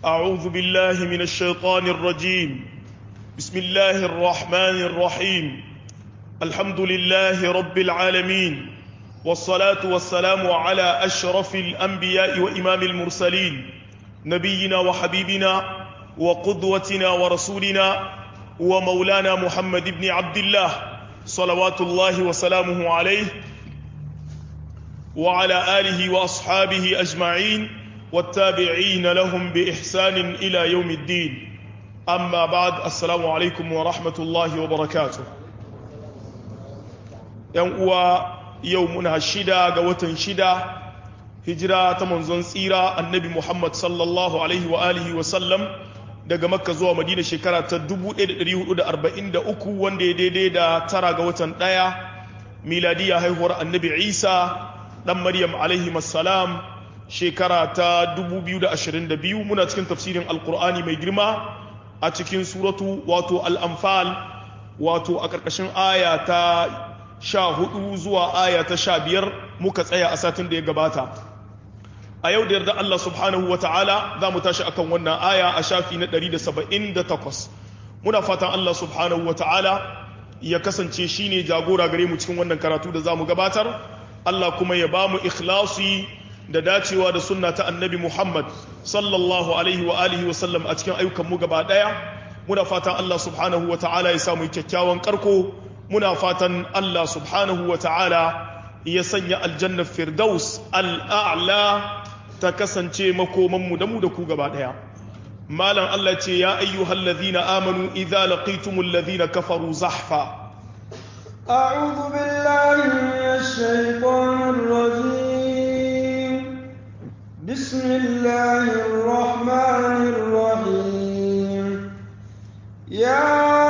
أعوذ بالله من الشيطان الرجيم بسم الله الرحمن الرحيم الحمد لله رب العالمين والصلاة والسلام على أشرف الأنبياء وإمام المرسلين نبينا وحبيبنا وقدوتنا ورسولنا ومولانا محمد بن عبد الله صلوات الله وسلامه عليه وعلى آله وأصحابه أجمعين والتابعين لهم بإحسان إلى يوم الدين أما بعد السلام عليكم ورحمة الله وبركاته يوم يومنا الشدة قوة شدة هجرة منزون سيرة النبي محمد صلى الله عليه وآله وسلم daga makka zuwa madina shekara ta 1443 wanda ya daidai da tara ga watan ɗaya miladiya haihuwar annabi isa ɗan maryam alaihi salam shekara ta 2022 muna cikin tafsirin alkur'ani mai girma a cikin suratu wato al'amfal wato a ƙarƙashin aya ta sha hudu zuwa aya ta sha biyar muka tsaya a satin da ya gabata a yau da yarda Allah subhanahu wa ta'ala za mu tashi akan wannan aya a shafi na 178 muna fatan Allah subhanahu wa ta'ala ya kasance shi ne jagora gare mu cikin wannan karatu da za mu gabatar Allah kuma ya ba mu ikhlasi da dacewa da sunna ta annabi Muhammad sallallahu alaihi wa alihi wa sallam a cikin ayyukan mu gaba daya muna fatan Allah subhanahu wa ta'ala ya samu kyakkyawan karko muna fatan Allah subhanahu wa ta'ala ya sanya aljannar firdaus al'a'la ta kasance makomanmu da mu da ku gaba ɗaya malam Allah ce ya ayyuhal ladhina amanu idza laqitumul ladhina kafaru zahfa أعوذ بالله من الشيطان الرجيم بسم الله الرحمن الرحيم يا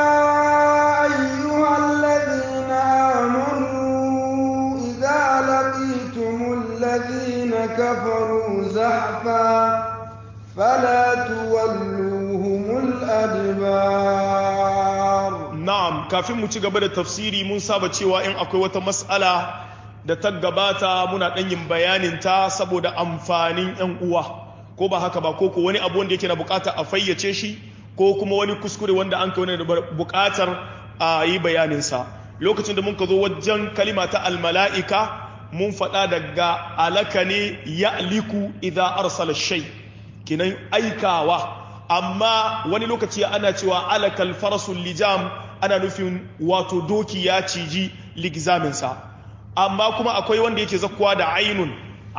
أيها الذين آمنوا إذا لقيتم الذين كفروا زحفا فلا تولوهم الأدبار na'am kafin mu ci gaba da tafsiri mun saba cewa in akwai wata mas'ala da ta gabata muna ɗan yin bayanin ta saboda amfanin 'yan uwa ko ba haka ba ko ko wani abu wanda yake na bukata a fayyace shi ko kuma wani kuskure wanda an kai wani da bukatar a yi bayaninsa lokacin da mun ka zo wajen kalima ta almala'ika mun faɗa daga alaka ne ya liku idan arsala shai kinan aikawa amma wani lokaci ana cewa alakal farasul lijam ana nufin wato doki ya ciji ligzaminsa amma kuma akwai wanda yake zakkuwa da ainun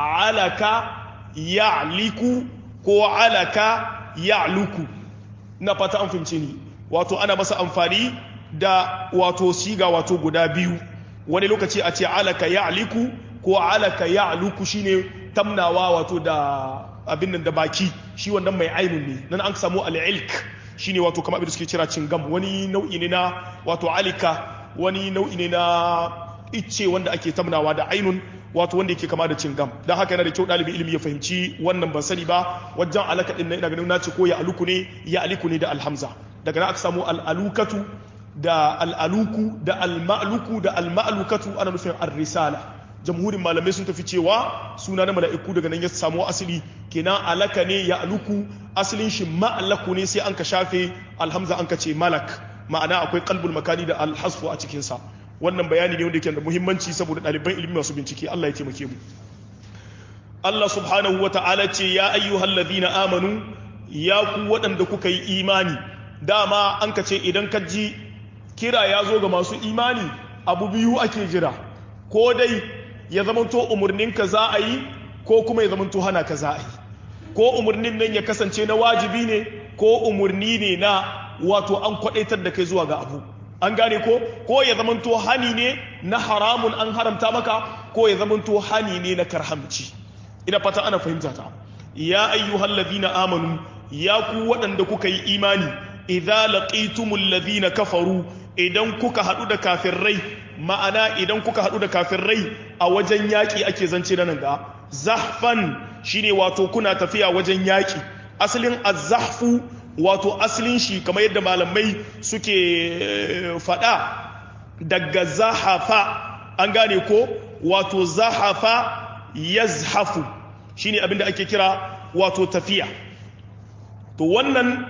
alaka ya liku ko alaka ya luku na fata an fahimce ni wato ana masa amfani da wato siga wato guda biyu wani lokaci a ce alaka ya aliku ko alaka ya aluku shine tamnawa wato da abin nan da baki shi wannan mai ainun ne nan an samu al'ilk shine wato kamar abin da suke kira cingam wani nau'i ne na wato alika wani nau'i ne na icce wanda ake tamnawa da ainun wato wanda yake kama da cingam don haka yana da kyau ɗalibin ilimi ya fahimci wannan ban sani ba wajen alaka ɗin ina ganin nace ko ya aluku ne ya aliku ne da alhamza daga nan aka samu al'alukatu da al'aluku da al-ma'luku da al-ma'lukatu ana nufin ar-risala jamhurin malamai sun tafi cewa suna na mala'iku daga nan ya samu asali kenan alaka ne ya aluku asalin shi ma'alaku ne sai an ka shafe alhamza an ka ce malak ma'ana akwai kalbul makani da alhasfu a cikinsa wannan bayani ne wanda yake da muhimmanci saboda ɗaliban ilimi masu bincike Allah ya taimake mu Allah subhanahu wa ta'ala ce ya ayyuhal ladina amanu ya ku waɗanda kuka yi imani dama an ka ce idan ka ji kira ya zo ga masu imani abu biyu ake jira ko dai ya zamanto umarninka za a yi ko kuma ya zamanto hana ka za a yi ko umarnin nan ya kasance na wajibi ne ko umarni ne na wato an kwadaitar da kai zuwa ga abu an gane ko ko ya zamanto hani ne na haramun an haramta maka ko ya zamanto hani ne na karhamci ina fata ana fahimta ta ya ayyuhal ladina amanu ya ku waɗanda kuka yi imani idza laqitumul ladina kafaru idan kuka haɗu da kafirai ma'ana idan kuka haɗu da kafirai a wajen yaƙi ake zance na nan ga zahfan shine wato kuna tafiya wajen yaƙi asalin azahfu wato asalin shi kamar yadda malamai suke faɗa daga zahafa an gane ko wato zahafa yazhafu shine abinda ake kira wato tafiya to wannan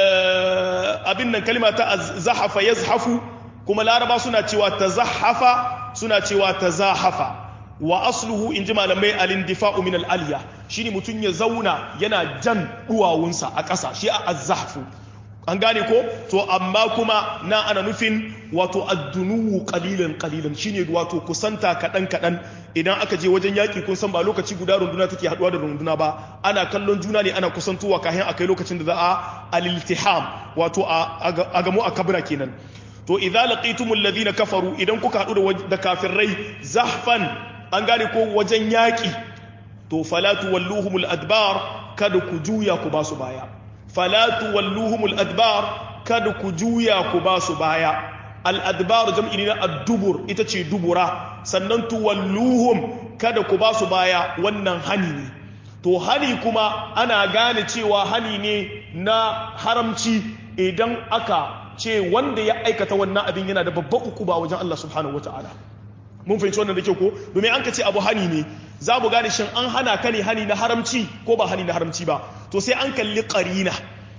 abin nan kalima ta zahafa yazhafu kuma laraba suna cewa tazahafa suna cewa tazahafa wa asluhu in ji malamai alindifa'u min al'aliya shi ne mutum ya zauna yana jan duwawunsa a ƙasa shi a azzafu an gane ko to amma kuma na ana nufin wato addunuwu kalilan kalilan shine wato kusanta kaɗan kaɗan idan aka je wajen yaƙi kun san ba lokaci guda runduna take haɗuwa da runduna ba ana kallon juna ne ana kusantowa kayan akai lokacin da za a aliltiham wato a gamo a kabra kenan to idza laqitumul ladina kafaru idan kuka haɗu da kafirai zahfan an gane ko wajen yaƙi to falatu walluhumul adbar kada ku juya ku ba su baya falatu walluhumul adbar kada ku juya ku ba su baya al-adbar jam'i ne na ad-dubur ita ce dubura sannan tuwalluhum kada ku ba su baya wannan hani ne to hani kuma ana gane cewa hani ne na haramci idan aka ce wanda ya aikata wannan abin yana da babban ukuba wajen Allah subhanahu wataala mun fahimci wannan da ke ko domin an ka ce abu hani ne za mu gane shin an hana ka ne hani na haramci ko ba hani na haramci ba to sai an kalli qarina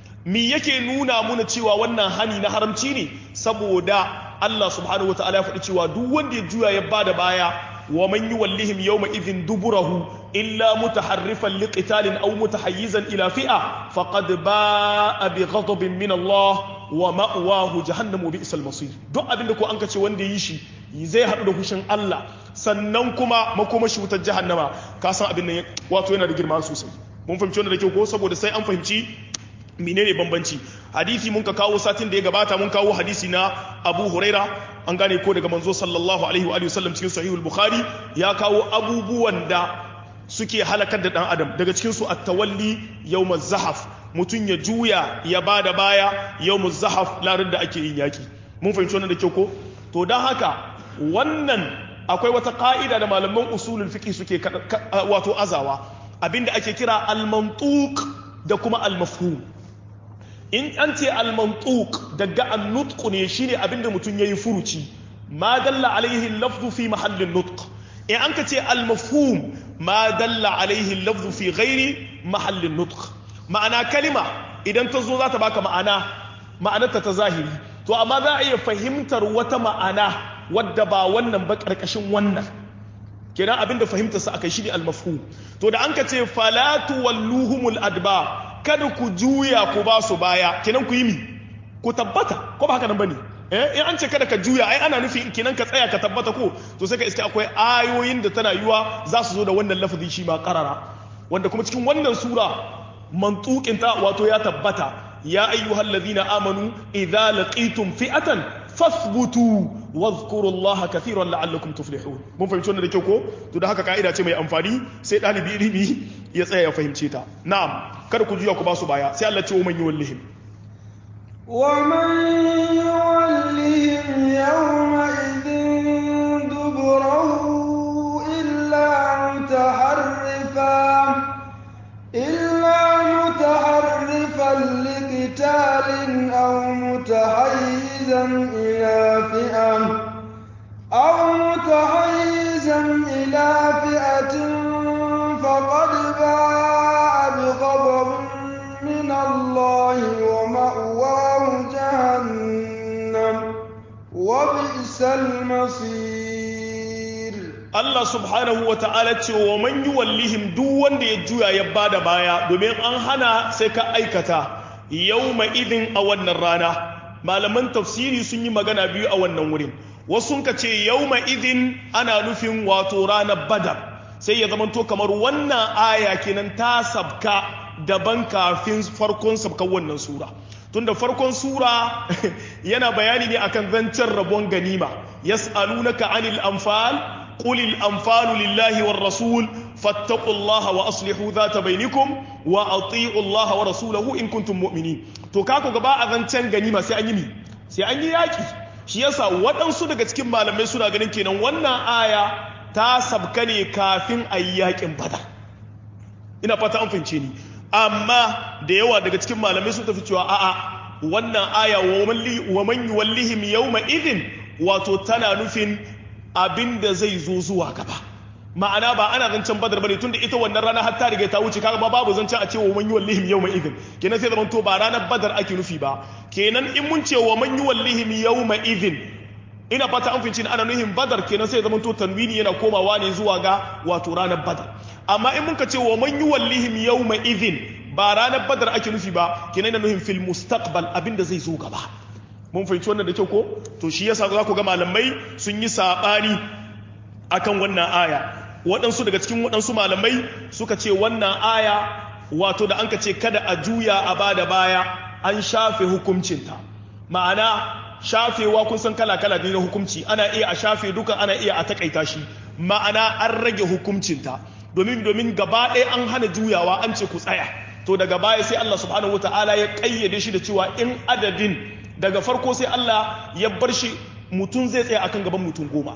mi yake nuna muna cewa wannan hani na haramci ne saboda Allah subhanahu wataala ya faɗi cewa duk wanda ya juya ya bada baya wa man yuwallihim yawma idhin duburahu illa mutaharrifan liqitalin aw mutahayyizan ila fi'a faqad ba'a bi ghadabin min Allah wa ma'wahu jahannamu bi'sal masir duk abinda ko an ka ce wanda yi shi zai haɗu da hushin Allah sannan kuma makomashi wutar jahannama ka san abin nan wato yana da girma sosai mun fahimci wannan da kyau ko saboda sai an fahimci menene bambanci hadisi mun ka kawo satin da ya gabata mun kawo hadisi na Abu Huraira an gane ko daga manzo sallallahu alaihi wa alihi wasallam cikin sahihul bukhari ya kawo abubuwan da suke halakar da dan adam daga cikin su at-tawalli yawmaz zahaf mutun ya juya ya bada baya yawmuz zahaf larin da ake yin yaki mun fahimci wannan da kyau ko to dan haka wannan akwai wata ka'ida da malaman usulul fiqh suke wato azawa abinda ake kira al-mantuq da kuma al-mafhum in an ce al-mantuq daga an-nutq ne shine abinda mutum yayi furuci ma dalla alaihi al-lafzu fi mahallin nutq in an ka ce al-mafhum ma dalla alaihi al-lafzu fi ghairi mahallin nutq ma'ana kalima idan ta zo za ta baka ma'ana ma'anarta ta zahiri to amma za a iya fahimtar wata ma'ana wadda ba wannan ba karkashin wannan kenan abinda fahimtar sa akai shi ne al-mafhum to da an ka ce falatu walluhumul adba kada ku juya ku ba su baya kenan ku yi mi ku tabbata ko ba haka nan bane eh in an ce kada ka juya ai ana nufi kenan ka tsaya ka tabbata ko to sai ka iske akwai ayoyin da tana yiwa za su zo da wannan lafazi shi ma qarara wanda kuma cikin wannan sura mantukin ta wato ya tabbata ya ayyuhal ladina amanu idza laqitum fi'atan fasbutu wadhkuru allaha kathiran la'allakum tuflihun mun fahimci wannan da kyau ko to da haka kaida ce mai amfani sai dalibi ilimi ya tsaya ya fahimce ta na'am kada ku juya ku ba su baya sai Allah ce wa man yuwallihim wa man yuwallihim yawma idhin duburahu illa mutaharrifa illa mutaharrifan liqitalin aw mutahayyizan ila fi'am aw mutahayyizan ila fi'atin faqad ba'a bighadab min Allah wa ma'wahu jahannam wa bi'sal masir Allah subhanahu wa ta'ala ce wa man yuwallihim duk wanda ya juya ya bada baya domin an hana sai ka aikata yawma idin a wannan rana malaman tafsiri sun yi magana biyu a wannan wurin wasu ka ce yawma idin ana nufin wato ranar badar sai ya zamanto kamar wannan aya kenan ta sabka daban kafin farkon sabkan wannan sura tunda farkon sura yana bayani ne akan zancen rabon ganima yas'alunaka anil anfal قل الأنفال لله والرسول فاتقوا الله وأصلحوا ذات بينكم وأطيعوا الله ورسوله إن كنتم مؤمنين to kako gaba a zancen ganima sai an yi mi sai an yi yaki shi yasa waɗansu daga cikin malamai suna ganin kenan wannan aya ta sabka ne kafin a yi yakin badar ina fata an fahimce ni amma da yawa daga cikin malamai sun tafi cewa a'a wannan aya wa man yuwallihim yawma idhin wato tana nufin abin da zai zo zuwa gaba ma'ana ba ana zancen badar bane tunda ita wannan rana har ta riga ta wuce kaga ba babu zancen a ce wa man yuwallihim yawma idhin kenan sai zaman to ba ranar badar ake nufi ba kenan in mun ce wa man yuwallihim yawma idhin ina fata an finci ana nuhin badar kenan sai zaman to tanwini yana komawa ne zuwa ga wato ranar badar amma in mun ka ce wa man yuwallihim yawma idhin ba ranar badar ake nufi ba kenan yana nuhin fil mustaqbal abinda zai zo gaba mun fahimci wannan da kyau ko to shi yasa za ku ga malamai sun yi sabani akan wannan aya waɗansu daga cikin waɗansu malamai suka ce wannan aya wato da an ka ce kada a juya a ba da baya an shafe hukuncinta ma'ana shafewa kun san kala-kala ne na hukunci ana iya a shafe duka ana iya a takaita shi ma'ana an rage hukuncinta domin domin gaba ɗaya an hana juyawa an ce ku tsaya to daga baya sai Allah subhanahu wataala ya kayyade shi da cewa in adadin daga farko sai Allah ya bar shi mutum zai tsaya akan gaban mutum goma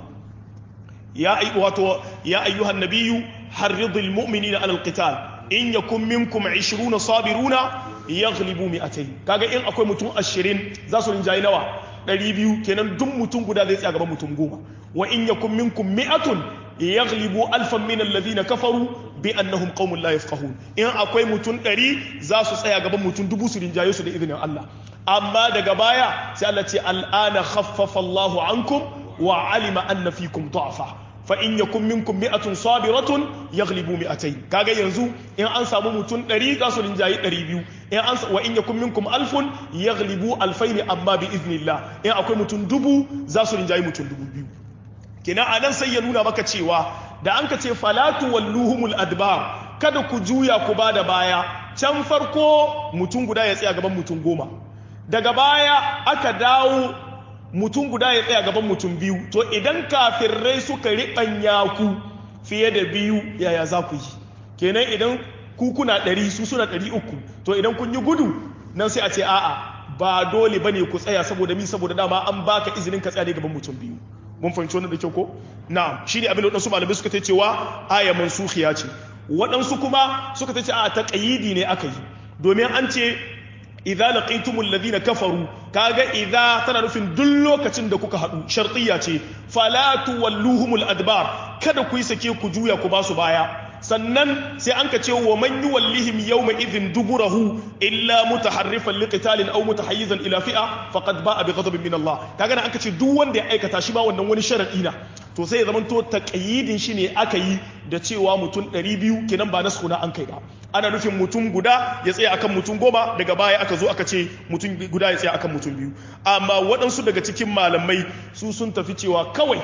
ya wato ya ayyuhan nabiyyu harridil mu'minina alal qital in yakun minkum 20 sabiruna yaghlibu mi'atayn kaga in akwai mutum 20 za su rinjayi nawa 200 kenan duk mutum guda zai tsaya gaban mutum goma wa in yakun minkum mi'atun yaghlibu alfan min alladhina kafaru bi annahum qaumun la yafqahun in akwai mutum 100 za su tsaya gaban mutum dubu su rinjaye su da izinin Allah amma daga baya sai Allah ce al'ana khaffafa Allahu ankum wa alima anna fikum da'fa fa in yakun minkum mi'atun sabiratun yaghlibu mi'atayn kaga yanzu in an samu mutum 100 za su rinjayi 200 in an wa in yakun minkum alfun yaghlibu alfayn amma bi iznillah in akwai mutum dubu za su rinjayi mutum dubu biyu kina anan sai ya nuna maka cewa da an ka ce falatu walluhumul adbar kada ku juya ku bada baya can farko mutum guda ya tsaya gaban mutum goma daga baya aka dawo mutum guda ya tsaya gaban mutum biyu to idan kafirrai suka riɓanya ku fiye da biyu yaya za ku yi kenan idan ku kuna ɗari su suna ɗari uku to idan kun yi gudu nan sai a ce a'a ba dole bane ku tsaya saboda mi saboda dama an baka izinin ka tsaya ne gaban mutum biyu mun fahimci wannan da kyau ko na'am shine abin da wadansu malamai suka ta cewa aya mansukhiya ce waɗansu kuma suka ta ce a taqayidi ne aka yi domin an ce idza laqitumul ladina kafaru kaga idza tana nufin duk lokacin da kuka hadu shartiyya ce fala tuwalluhumul adbar kada ku yi sake ku juya ku basu baya sannan sai an ka ce wa man yuwallihim yawma idhin duburahu illa mutaharrifan liqitalin aw mutahayyizan ila fi'a faqad ba'a bi ghadabin min Allah kaga an ka ce duk wanda ya aikata shi ba wannan wani sharadi na to sai ya zamanto taqyidin shi ne aka yi da cewa mutum 200 kenan ba nasu na an kai ba ana nufin mutum guda ya tsaya akan mutum goma daga baya aka zo aka ce mutum guda ya tsaya akan mutum biyu amma waɗansu daga cikin malamai su sun tafi cewa kawai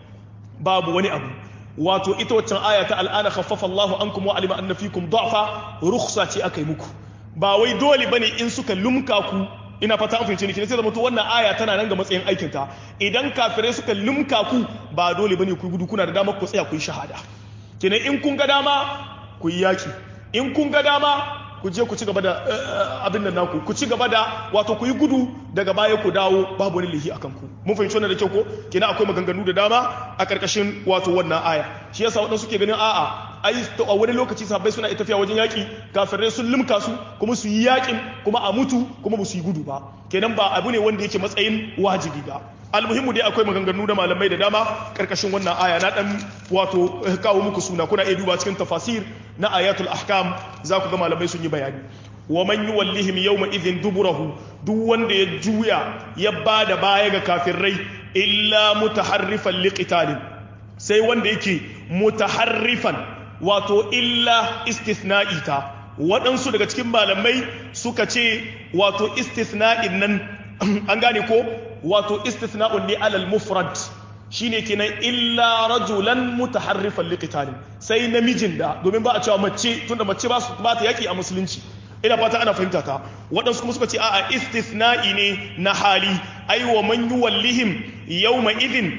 babu wani abu wato ita waccan aya ta al'ana khaffafa Allahu ankum wa alima anna fikum da'fa rukhsa ce aka yi muku ba wai dole bane in suka lumka ku ina fata an fahimci ni sai zama to wannan aya tana nan ga matsayin aikin ta idan kafirai suka lumka ku ba dole bane ku gudu kuna da dama ku tsaya ku yi shahada kenan in kun ga dama ku yi yaki in kun ga dama ku je ku ci gaba da abin nan naku ku ci gaba da wato ku yi gudu daga baya ku dawo babu wani lihi akan ku mun fahimci wannan da kyau ko kina akwai maganganu da dama a karkashin wato wannan aya shi yasa waɗansu suke ganin a'a ai a wani lokaci sahabbai suna tafiya wajen yaki kafirai sun limka su kuma su yi yakin kuma a mutu kuma ba su yi gudu ba kenan ba abu ne wanda yake matsayin wajibi ba almuhimmu dai akwai maganganu da malamai da dama karkashin wannan aya na dan wato kawo muku suna kuna iya duba cikin tafasir na ayatul ahkam za ku ga malamai sun yi bayani wa man yuwallihim yawma idhin duburahu duk wanda ya juya ya bada baya ga kafirai illa mutaharrifan liqitalin sai wanda yake mutaharrifan wato illa istithna'i ta waɗansu daga cikin malamai suka ce wato istithna'in nan an gane ko wato istithna'un ne alal mufrad shine kenan illa rajulan mutaharrifan liqitalin sai namijin da domin ba a cewa mace tunda mace ba ba ta yaki a musulunci ina fata ana fahimta ta waɗansu kuma suka ce a'a istithna'i ne na hali ai wa man yuwallihim yawma idhin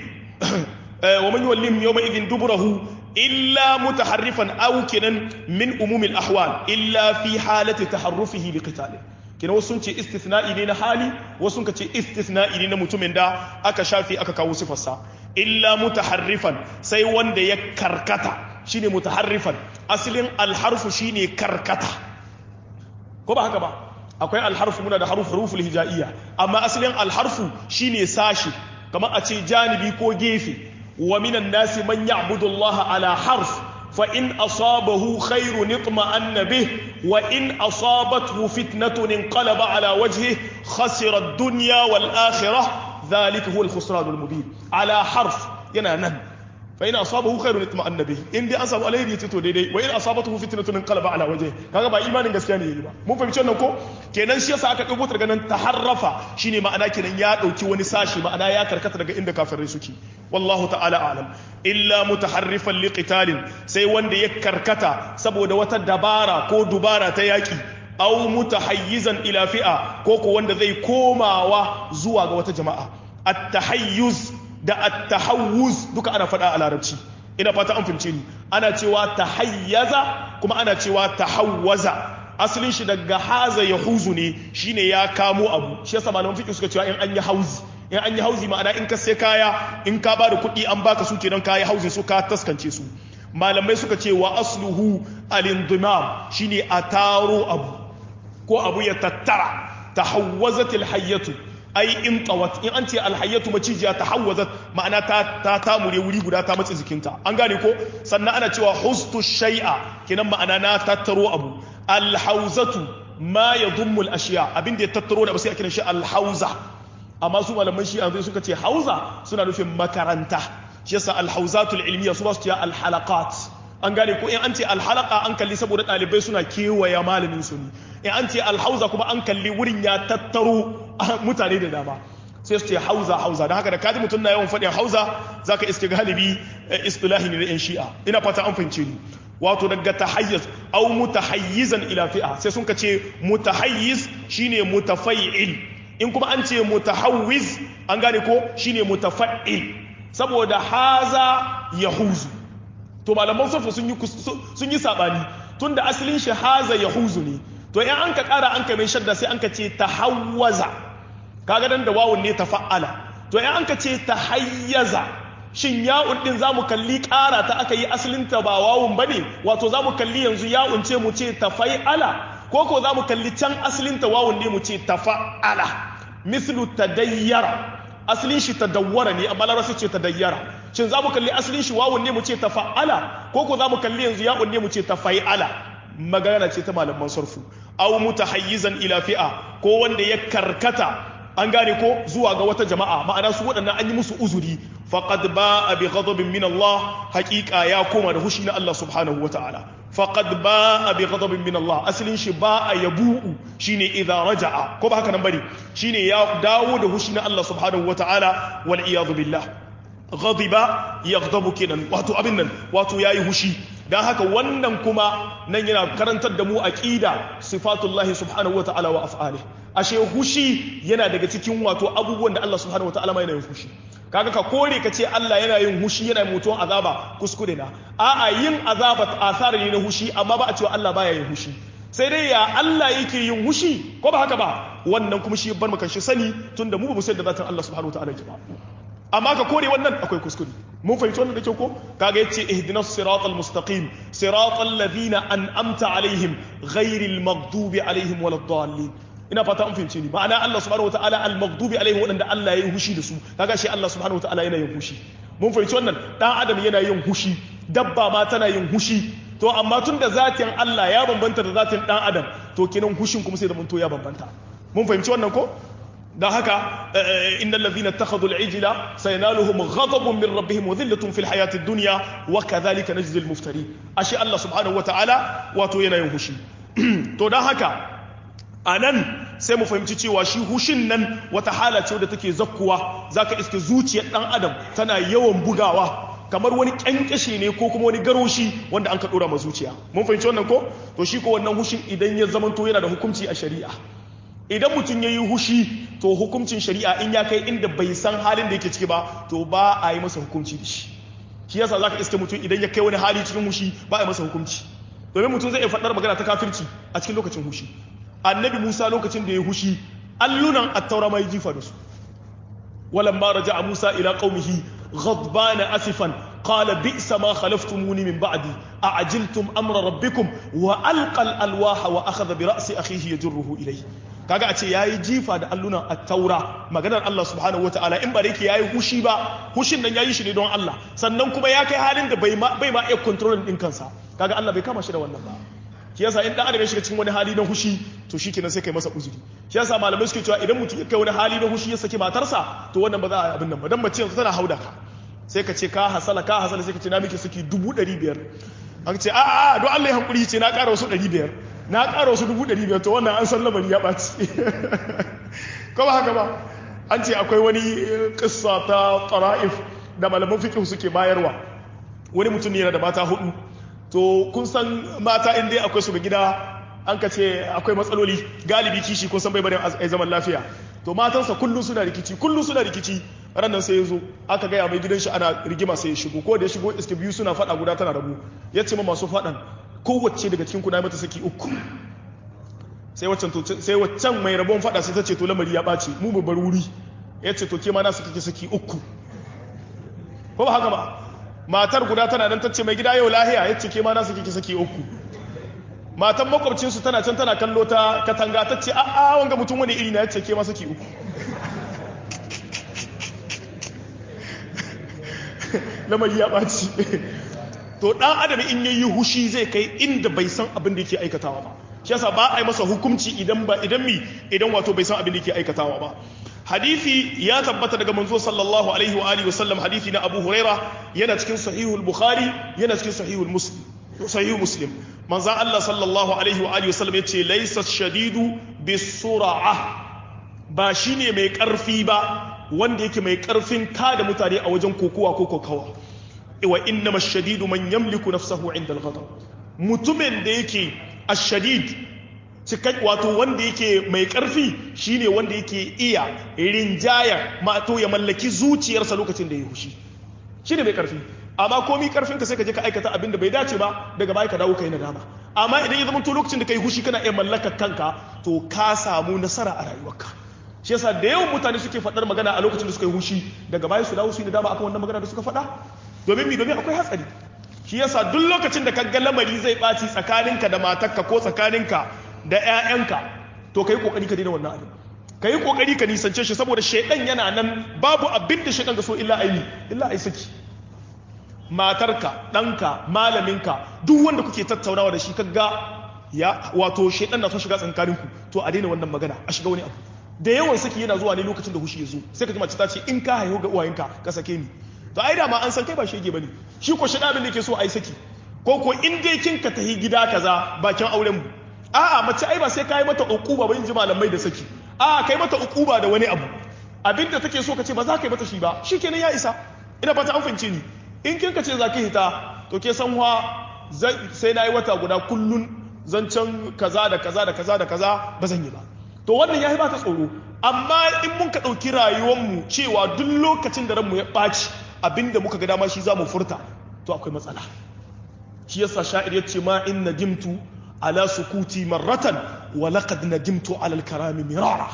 wa man yuwallihim yawma idhin duburahu illa mutaharrifan aw kenan min umumil ahwal illa fi halati taharrufihi liqitalin kina wasu sun ce istithna'i ne na hali wasu sun ce istithna'i ne na mutumin da aka shafi aka kawo sifarsa illa mutaharrifan sai wanda ya karkata shine mutaharrifan asalin alharfu shine karkata ko ba haka ba akwai alharfu muna da haruf huruful hijaiya amma asalin alharfu shine sashi kamar a ce janibi ko gefe wa minan nasi man ya'budu Allah ala harf fa in asabahu khairun itma'anna bih wa in asabathu fitnatun inqalaba ala wajhihi khasira ad-dunya wal akhirah dhalika huwa al-khusran al-mubin ala harf yana nan fa in asabahu khairun itma'anna bih in dai an samu alheri yace to daidai wa in asabatuhu fitnatun inqalaba ala wajhi kaga ba imanin gaskiya ne yayi ba mun fahimci wannan ko kenan shi yasa aka dauko daga nan taharrafa shine ma'ana kenan ya dauki wani sashi ma'ana ya karkata daga inda kafirai suke wallahu ta'ala a'lam illa mutaharrifan liqitalin sai wanda ya karkata saboda wata dabara ko dubara ta yaki aw mutahayyizan ila fi'a ko ko wanda zai komawa zuwa ga wata jama'a at-tahayyuz da at-tahawuz duka ana faɗa a larabci ina fata an fahimce ni ana cewa tahayyaza kuma ana cewa tahawwaza asalin shi daga haza ya huzu ne shine ya kamo abu shi yasa malaman fiqh suka cewa in an yi hauzi in an yi hauzi ma'ana in ka sai kaya in ka ba da kuɗi an baka su kenan kayi hauzin su ka taskance su malamai suka ce wa asluhu al-indimam shine a taro abu ko abu ya tattara tahawwazatil hayyatu ai in tawat in an ce alhayyatu macijiya tahawwazat ma'ana ta ta tamure wuri guda ta matsi jikinta an gane ko sannan ana cewa hustu shay'a kenan ma'ana na tattaro abu alhauzatu ma yadhummu al-ashiya abinda ya tattaro da sai a kiran shi alhauza amma su malaman shi yanzu suka ce hauza suna nufin makaranta shi yasa alhauzatul ilmiya su ba su ce alhalaqat an gane ko in an ce alhalaka an kalli saboda ɗalibai suna kewaya malamin su ne in an ce alhauza kuma an kalli wurin ya tattaro mutane da dama sai su ce hauza hauza don haka da kaji mutum na yawan faɗin hauza za ka iske galibi istilahi ne na yan shi'a ina fata an fahimce ni wato daga tahayyaz au mutahayyizan ila fi'a sai sun ka ce mutahayyiz shine mutafai'il in kuma an ce mutahawwiz an gane ko shine mutafa'il saboda haza yahuzu to malaman sufu sun yi sun yi sabani tunda asalin shi haza yahuzu ne to in an ka kara an ka mai shadda sai an ka ce tahawwaza kaga dan da wawun ne tafa'ala to in an ka ce tahayyaza shin ya'un din zamu kalli kara ta aka yi asalin ta ba wawun bane wato zamu kalli yanzu ya'un ce mu ce tafai'ala ko ko zamu kalli can asalin ta wawun ne mu ce tafa'ala mislu tadayyara asalin shi tadawwara ne amma larabci ce tadayyara shin za mu kalli asalin shi wawun ne mu ce tafa'ala ko ko za mu kalli yanzu ya'un ne mu ce tafai'ala magana ce ta malaman sarfu aw mutahayyizan ila fi'a ko wanda ya karkata an gane ko zuwa ga wata jama'a ma'ana su waɗannan an yi musu uzuri faqad ba'a bi ghadabin min Allah haqiqa ya koma da hushi na Allah subhanahu wata'ala faqad ba'a bi ghadabin min Allah asalin shi ba'a yabu'u shine idza raja'a ko ba haka nan bane shine ya dawo da hushi na Allah subhanahu wata'ala wal iyad billah ghadiba yaghdabu kenan wato abin nan wato yayi hushi dan haka wannan kuma nan yana karantar da mu aqida sifatullahi subhanahu wata'ala wa af'alihi ashe hushi yana daga cikin wato abubuwan da Allah subhanahu wata'ala ma yana yin hushi kaga ka kore ka ce Allah yana yin hushi yana mutuwan azaba kuskure na a'a yin azaba asara ne na hushi amma ba a cewa Allah baya yin hushi sai dai ya Allah yake yin hushi ko ba haka ba wannan kuma shi bar maka shi sani tunda mu ba mu sai da zatin Allah subhanahu wata'ala ke ba amma ka kore wannan akwai kuskure mun fahimci wannan da kyau ko kaga yace ihdinas siratal mustaqim siratal ladina an'amta alaihim ghairil maghdubi alaihim waladdallin ina fata an fahimce ni ma'ana Allah subhanahu wataala al-maghdubi alaihim wadanda Allah ya yi hushi da su kaga shi Allah subhanahu wataala yana yin hushi mun fahimci wannan dan adam yana yin hushi dabba ma tana yin hushi to amma tun da zatin Allah ya bambanta da zatin dan adam to kenan hushin kuma sai da mun to ya bambanta mun fahimci wannan ko da haka innal ladhina ittakhadhu al-ijla sayanaluhum ghadabun min rabbihim wa dhillatun fil hayati ad-dunya wa kadhalika najzi al-muftarin ashi Allah subhanahu wataala wato yana yin hushi to dan haka a nan sai mu fahimci cewa shi hushin nan wata hala ce da take zakkuwa zaka iske zuciyar dan adam tana yawan bugawa kamar wani kyankyashe ne ko kuma wani garoshi wanda an ka dora ma zuciya mun fahimci wannan ko to shi ko wannan hushin idan ya zamanto yana da hukunci a shari'a idan mutum ya yi hushi to hukuncin shari'a in ya kai inda bai san halin da yake ciki ba to ba a yi masa hukunci da shi shi yasa zaka iske mutum idan ya kai wani hali cikin hushi ba a yi masa hukunci domin mutum zai iya faɗar magana ta kafirci a cikin lokacin hushi annabi musa lokacin da ya hushi allunan attaura mai jifa da su walan ma raja'a musa ila qaumihi ghadbana asifan qala bi'sa ma khalaftumuni min ba'di a'ajiltum amra rabbikum wa alqa al-alwaha wa akhadha bi ra'si akhihi yajruhu ilayhi kaga a ce yayi jifa da allunan at-taura maganar Allah subhanahu wataala in ba da yake yayi hushi ba hushin nan yayi shi ne don Allah sannan kuma ya kai halin da bai ma bai ma iya control din kansa kaga Allah bai kama shi da wannan ba shi yasa in dan adam ya shiga cikin wani hali na hushi to shikenan sai kai masa uzuri shi yasa malamai suke cewa idan mutum ya kai wani hali na hushi ya saki matarsa to wannan ba za a abin nan ba dan mace yanzu tana hauda ka sai ka ce ka hasala ka hasala sai ka ce na miki saki dubu ɗari biyar an ce a a don Allah ya hankuri ce na ƙara wasu ɗari biyar na ƙara wasu dubu ɗari biyar to wannan an san lamari ya ɓaci ko ba haka ba an ce akwai wani ƙissa ta ƙara'if da malaman fiƙih suke bayarwa wani mutum ne yana da mata hudu to kun san mata in dai akwai su ga gida an ka ce akwai matsaloli galibi kishi kun san bai bari a zaman lafiya to matansa kullum suna rikici kullum suna rikici ranar sai ya zo aka gaya mai gidan shi ana rigima sai ya shigo ko da ya shigo iske biyu suna fada guda tana rabu ya ce ma masu fadan kowace daga cikin kuna mata saki uku sai waccan to sai waccan mai rabon fada sai ta ce to lamari ya ɓaci mu mu bar wuri ya ce to ke ma na saki saki uku ko ba haka ba matar guda tana nan ta ce mai gida yau lahiya ya ce ke ma na saki saki uku matan makwabcinsu tana can tana kallo ta katanga ta ce a'a wanga mutum wani iri na ya ce ke masa ki uku lamari ya ɓaci to ɗan adam in yayi hushi zai kai inda bai san abin da yake aikatawa ba shi yasa ba a yi masa hukunci idan ba idan mi idan wato bai san abin da yake aikatawa ba hadisi ya tabbata daga manzo sallallahu alaihi wa alihi wasallam hadisi na Abu Huraira yana cikin sahihul Bukhari yana cikin sahihul Muslim sahihul Muslim manzo Allah sallallahu alaihi wa alihi wasallam yace laysa shadidu bisur'ah ba shine mai karfi ba wanda yake mai karfin kada mutane a wajen kokowa ko kokawa wa innama shadidu man yamliku nafsahu inda al-ghadab mutumin da yake ash-shadid cikai wato wanda yake mai karfi shine wanda yake iya rinjaya mato ya mallaki zuciyarsa lokacin da ya hushi shine mai karfi amma komi karfin ka sai ka je ka aikata abin da bai dace ba daga baya ka dawo kai nadama amma idan ya zama to lokacin da kai hushi kana iya mallakar kanka to ka samu nasara a rayuwarka shi yasa da yawan mutane suke faɗar magana a lokacin da suka yi hushi daga baya su dawo su yi nadama akan wannan magana da suka faɗa domin mi domin akwai hatsari shi yasa duk lokacin da kaga lamari zai ɓaci tsakaninka da matarka ko tsakaninka da 'ya'yanka to ka yi ƙoƙari ka daina wannan abin ka yi ƙoƙari ka nisance shi saboda shaidan yana nan babu abin da shaidan ga so illa aini illa ai saki matarka ɗanka malaminka duk wanda kuke tattaunawa da shi kaga ya wato shaidan na son shiga tsakaninku to a daina wannan magana a shiga wani abu da yawan saki yana zuwa ne lokacin da hushi ya zo sai ka ji mace ta ce in ka haihu ga uwayenka ka sake ni to ai da ma an san kai ba shege bane shi ko shi abin da yake so ai saki ko ko in dai kin ka tahi gida kaza bakin auren mu a'a mace ai ba sai kai mata uquba ba in ji malamai da saki a'a kai mata uquba da wani abu abinda take so ka ce ba za ka yi mata shi ba shikenan ya isa ina fata an fahimce ni in kin ka ce za ki hita to ke san wa sai na yi wata guda kullun zancen kaza da kaza da kaza da kaza ba zan yi ba to wannan ya yi ba ta tsoro amma in mun ka ɗauki rayuwarmu cewa duk lokacin da ranmu ya ɓaci abinda muka ga dama shi za mu furta to akwai matsala shi yasa sha'ir ya ce ma in nadimtu ala sukuti marratan wa laqad nadimtu ala al-karami mirara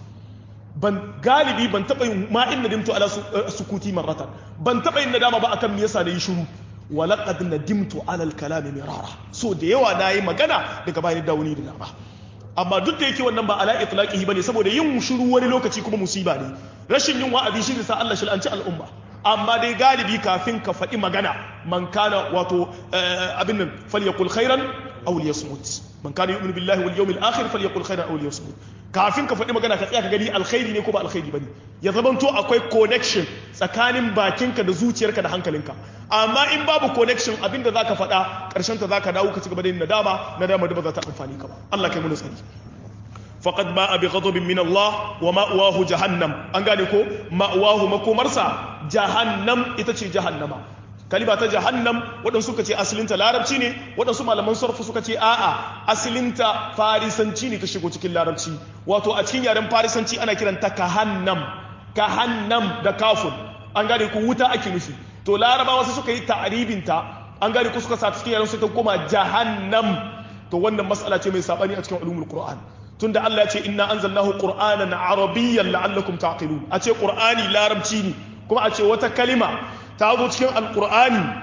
ban galibi ban taba yin ma in nadimtu ala sukuti marratan ban taba yin nadama ba akan me yasa da yi shiru wa laqad nadimtu ala al-kalami mirara so da yawa nayi magana daga bayan dawuni da dama amma duk da yake wannan ba ala itlaqihi bane saboda yin shiru wani lokaci kuma musiba ne rashin yin wa'azi shi sa Allah shil'anci al'umma amma dai galibi kafin ka faɗi magana man kana wato abin nan falyakul khairan aw liyasmut man kana yu'minu billahi wal yawmil akhir falyakul khairan aw liyasmut kafin ka faɗi magana ka tsaya ka gani alkhairi ne ko ba alkhairi bane ya zamanto akwai connection tsakanin bakinka da zuciyarka da hankalinka amma in babu connection abinda zaka faɗa ƙarshen ta zaka dawo ka ci gaba da yin nadama nadama da ba za ta amfani ka ba Allah kai mu tsari faqad ba'a bi ghadabin min Allah wa ma'wahu jahannam an gane ko ma'wahu makomarsa jahannam ita ce jahannama kalima ta jahannam waɗansu suka ce asalinta larabci ne waɗansu malaman sarfu suka ce a'a asalinta farisanci ne ta shigo cikin larabci wato a cikin yaren farisanci ana kiranta kahannam kahannam da kafun an gane ku wuta ake nufi to larabawa su suka yi ta'aribinta an gane ku suka sa cikin yaren su ta koma jahannam to wannan mas'ala ce mai sabani a cikin ulumul qur'an tunda Allah ya ce inna anzalnahu qur'anan arabiyyan la'allakum taqilun a ce qur'ani larabci ne kuma a ce wata kalima ta zo cikin alqur'ani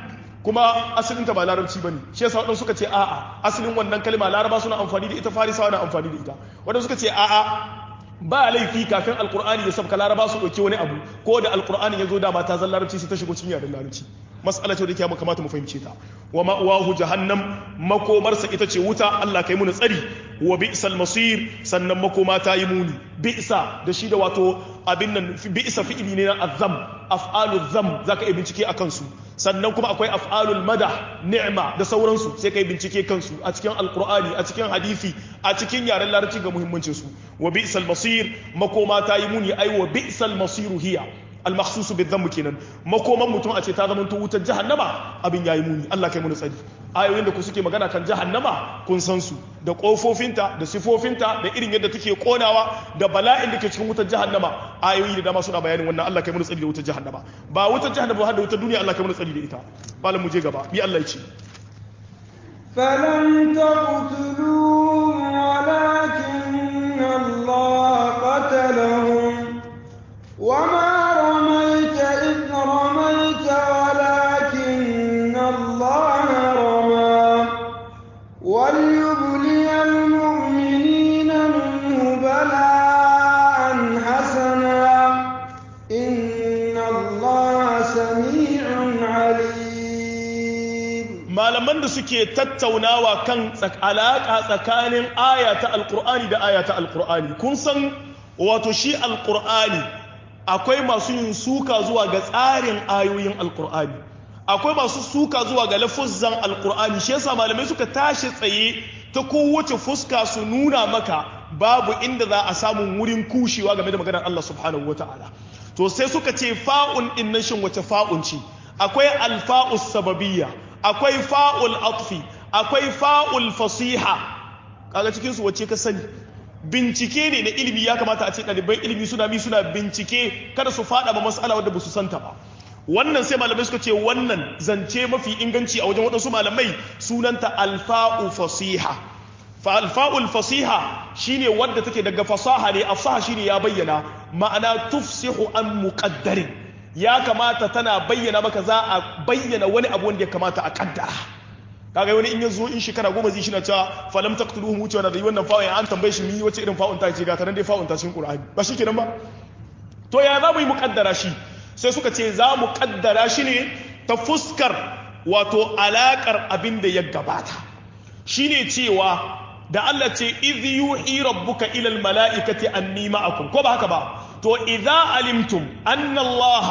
kuma asalin ta ba larabci bane shi yasa wadansu suka ce a'a asalin wannan kalma laraba suna amfani da ita farisawa na amfani da ita wadansu suka ce a'a ba laifi kafin alkur'ani ya sabka laraba su ɗauki wani abu ko da alkur'ani ya zo dama ta zan larabci sai ta shigo cikin yaren larabci mas'ala ce da ke kamata mu fahimce ta wa ma'wahu jahannam makomarsa ita ce wuta Allah kai muni tsari wa bi'sal masir sannan makoma ta yi muni bi'sa da shi da wato abin nan bi'sa fi'ili ne na azam af'alu zam zaka yi bincike akan su sannan kuma akwai af'alul madah ni'ma da sauransu sai kai bincike kansu a cikin alqur'ani a cikin hadisi a cikin yaren larabci ga muhimmancin su wa bi'sal masir makoma ta yi muni ai wa bi'sal masiru hiya al-makhsus bi-dhanb kenan makoman mutum a ce ta zama wutar jahannama abin yayi muni Allah kai muni tsari ayoyin da ku suke magana kan jahannama kun san su da kofofinta da sifofinta da irin yadda take konawa da bala'in da ke cikin wutar jahannama ayoyi da dama suna bayanin wannan Allah kai muni tsari da wutar jahannama ba wutar jahannama har da wutar duniya Allah kai muni tsari da ita malam mu je gaba bi Allah ya ce فلم تقتلوهم ولكن الله قتلهم وما رميت إذ رميت ولكن الله رمى وليبلي المؤمنين منه بلاء حسنا إن الله سميع عليم malaman da suke tattaunawa kan alaƙa tsakanin aya ta alƙur'ani da aya ta alƙur'ani kun san wato shi alƙur'ani akwai masu yin suka zuwa ga tsarin ayoyin alkur'ani akwai masu suka zuwa ga lafuzzan alkur'ani shi yasa malamai suka tashi tsaye ta kowace fuska su nuna maka babu inda za a samu wurin kushewa game da maganar Allah subhanahu wata'ala to sai suka ce fa'un din nan shin wace fa'un ce akwai alfa'us sababiyya akwai fa'ul atfi akwai fa'ul fasiha kaga cikin su wace ka sani bincike ne na ilimi ya kamata a ce ɗaliban ilimi suna bi suna bincike kada su faɗa ba mas'ala wadda ba su santa ba wannan sai malamai suka ce wannan zance mafi inganci a wajen waɗansu malamai sunanta alfa'u fasiha fa alfa'ul fasiha shine wadda take daga fasaha ne afsaha shine ya bayyana ma'ana tufsihu an muqaddarin ya kamata tana bayyana maka za a bayyana wani abu wanda ya kamata a kaddara kaga wani in ya zo in shekara goma zai shi na cewa falam taqtuluhum wuce wannan zai wannan fa'un an tambaye shi mi wace irin fa'un ta ce ga tanan dai fa'un ta cikin qur'ani ba shi kenan ba to ya za mu yi muƙaddara shi sai suka ce za mu ƙaddara shi ne ta fuskar wato alaƙar abin da ya gabata shine cewa da Allah ce idh yuhi rabbuka ila al mala'ikati anni ma'akum ko ba haka ba to idza alimtum anna Allah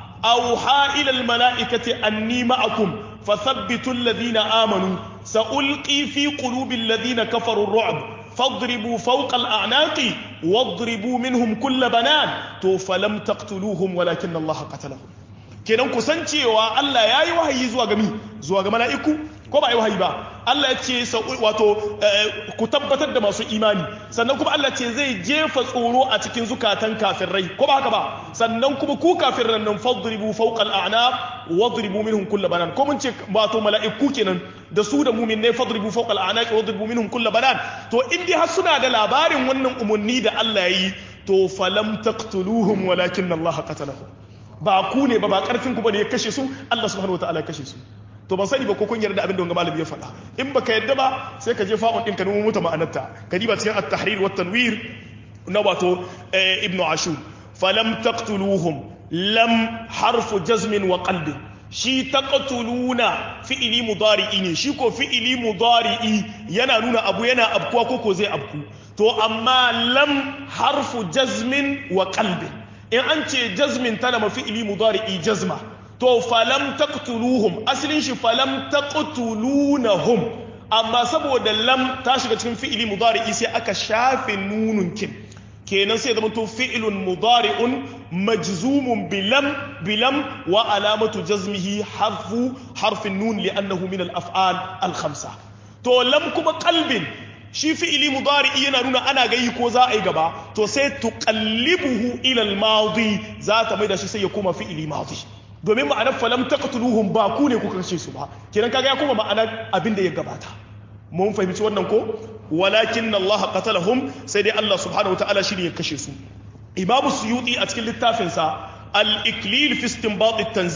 awha ila al mala'ikati anni ma'akum فثبتوا الذين آمنوا سألقي في قلوب الذين كفروا الرعب فاضربوا فوق الأعناق واضربوا منهم كل بنان تو فلم تقتلوهم ولكن الله قتلهم kenan ku san cewa Allah ya yi wahayi zuwa ga mi zuwa ga mala'iku ko ba yi wahayi ba Allah ya ce wato ku tabbatar da masu imani sannan kuma Allah ce zai jefa tsoro a cikin zukatan kafirai ko ba haka ba sannan kuma ku kafiran nan fadribu fawqa al-a'naq wadribu minhum kull banan ko mun ce wato mala'iku kenan da su da mumin ne fadribu fawqa al-a'naq wadribu minhum kull banan to in dai har suna da labarin wannan umarni da Allah ya yi to falam taqtuluhum walakin Allah qatalahum ba ku ne ba ba karfin ku bane ya kashe su Allah subhanahu wataala ya kashe su to ban sani ba ko kun yarda abin da wanga malami ya faɗa in baka yarda ba sai ka je fa'un din ka nemo mata ma'anarta ka diba cikin at-tahrir wa tanwir na wato ibnu ashur falam taqtuluhum lam harfu jazmin wa qalbi shi taqtuluna fi'ili mudari'i ne shi ko fi'ili mudari'i yana nuna abu yana abkuwa ko ko zai abku to amma lam harfu jazmin wa qalbi in an ce jazmin tana mafi ili mudari'i jazma to falam taqtuluhum asalin shi falam taqtulunahum amma saboda lam ta shiga cikin fi'ili mudari'i sai aka shafe nunun kin kenan sai zama to fi'ilun mudari'un majzumun bilam bilam wa alamatu jazmihi harfu harfin nun li'annahu min al-af'al al-khamsa to lam kuma qalbin shi fi'ili mudari'i yana nuna ana gayi ko za a yi gaba to sai tuqallibuhu ila al-madi za ta mai da shi sai ya koma fi'ili madi domin ma'anar falam taqtuluhum ba ku ne kuka kashe su ba kenan kaga ya koma ma'anar abin da ya gabata mun fahimci wannan ko walakin Allah qatalahum sai dai Allah subhanahu wataala shi ne ya kashe su Imam Suyuti a cikin littafinsa al-iklil fi istinbat at-tanzil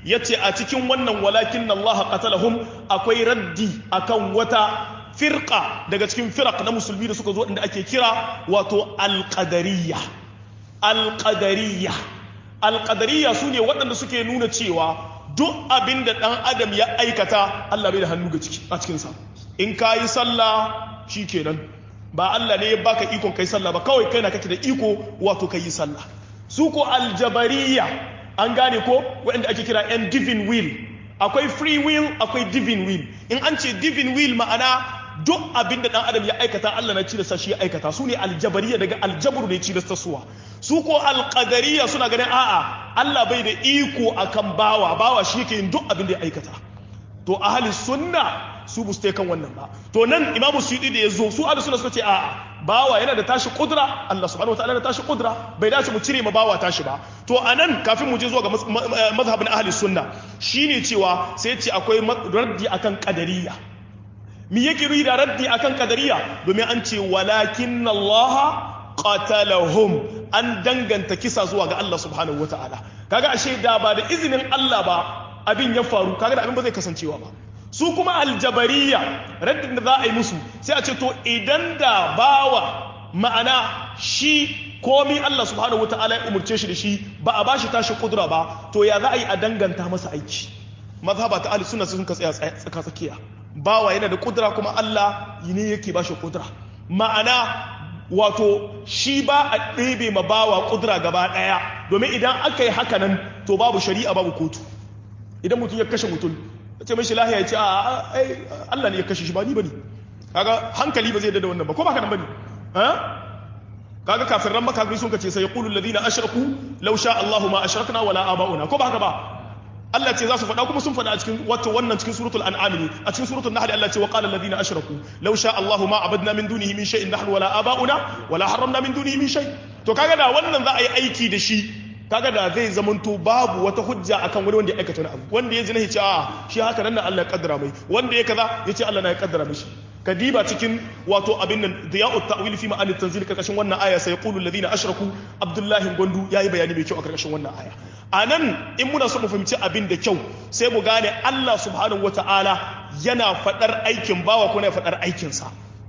yace a cikin wannan walakin Allah qatalahum akwai raddi akan wata firqa daga cikin firaq na musulmi da suka zo inda ake kira wato alqadariyya alqadariyya alqadariyya sune waɗanda suke nuna cewa duk abin da ɗan adam ya aikata Allah bai da hannu ga ciki a cikinsa in ka yi sallah shi kenan ba Allah ne ya baka ikon kai sallah ba kawai kai na kake da iko wato ka yi sallah su ko aljabariya an gane ko waɗanda ake kira yan divine will akwai free will akwai divine will in an ce divine will ma'ana duk abin da ɗan adam ya aikata Allah na cilasta shi ya aikata su ne aljabariya daga aljabru ne cilasta suwa su ko alƙadariya suna ganin a'a Allah bai da iko akan bawa bawa shi yake yin duk abin da ya aikata to ahli sunna su bu kan wannan ba to nan imamu suyudi da ya zo su ahli sunna suka ce a'a bawa yana da tashi kudura Allah subhanahu wataala da tashi kudura bai dace mu cire ma bawa tashi ba to anan kafin mu je zuwa ga mazhabin ahli sunna shine cewa sai ce akwai raddi akan qadariyya me yake nuni da raddi akan qadariyya domin an ce walakin Allah qatalahum an danganta kisa zuwa ga Allah subhanahu wataala kaga ashe da ba da izinin Allah ba abin ya faru kaga da abin ba zai kasancewa ba su kuma aljabariya raddin da za a yi musu sai a ce to idan da bawa ma'ana shi komi Allah subhanahu wataala ya umurce shi da shi ba a bashi tashi kudura ba to ya za a yi a danganta masa aiki mazhaba ta ahli sunna sun ka tsaya tsaka tsakiya bawa yana da kudura kuma Allah ne yake bashi kudura ma'ana wato shi ba a ɗebe ma bawa ƙudura gaba ɗaya domin idan aka yi haka nan to babu shari'a babu kotu idan mutum ya kashe mutum ya ce mai shi lahiya ya ce a Allah ne ya kashe shi ba ni ba ne kaga hankali ba zai da wannan ba ko ba ka nan ba ne kaga kafin ran makafiri sun kace sai yaqulu alladhina ashraku law sha Allahu ma ashrakna wala aba'una ko ba haka ba Allah ce za su faɗa kuma sun faɗa a cikin wato wannan cikin suratul an'am ne a cikin suratul nahl Allah ce wa qala alladhina ashraku law sha Allahu ma abadna min dunihi min shay'in nahnu wala aba'una wala harramna min dunihi min shay to kaga da wannan za a yi aiki da shi kaga da zai zamanto babu wata hujja akan wani wanda ya aikata wani abu wanda ya zina ya ce a shi haka nan Allah ya kaddara mai wanda ya kaza ya ce Allah na ya kaddara mishi kadiba cikin wato abin nan diya'ut ta'wil fi ma'anit tanzil karkashin wannan aya sai yaqulu alladhina ashraku abdullahi gondu yayi bayani mai kyau a karkashin wannan aya anan in muna so mu fahimci abin da kyau sai mu gane Allah subhanahu wata'ala yana fadar aikin bawa ko yana fadar aikin sa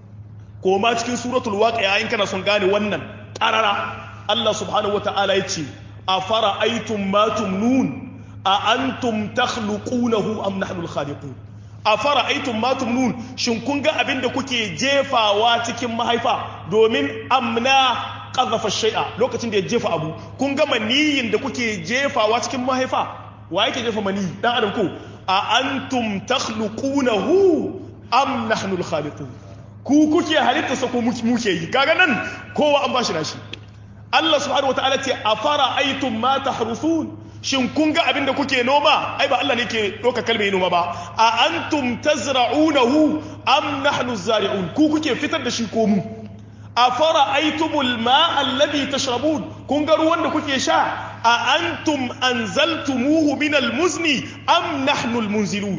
ko ma cikin suratul waqi'a in kana son gane wannan qarara Allah subhanahu wata'ala yace afara aitum ma tumnun a antum takhluqunahu am nahnu al-khaliqun a fara aitun matum nun shin kun ga abin da kuke jefawa cikin mahaifa domin amna ƙazafa shai'a lokacin da ya jefa abu kun ga maniyin da kuke jefawa cikin mahaifa wa yake jefa maniyi dan adam ko a antum takhluqunahu am nahnu al-khaliqun ku kuke halitta sa ko muke yi kaga nan kowa an bashi nashi Allah subhanahu wataala ce a fara aitum ma tahrusun shin kun ga abin da kuke noma ai ba Allah ne ke ɗauka kalmar noma ba a antum tazra'unahu am nahnu zari'un ku kuke fitar da shi ko mu a fara aitumul ma alladhi tashrabun kun ga ruwan da kuke sha a antum anzaltumuhu min almuzni am nahnu almunzilun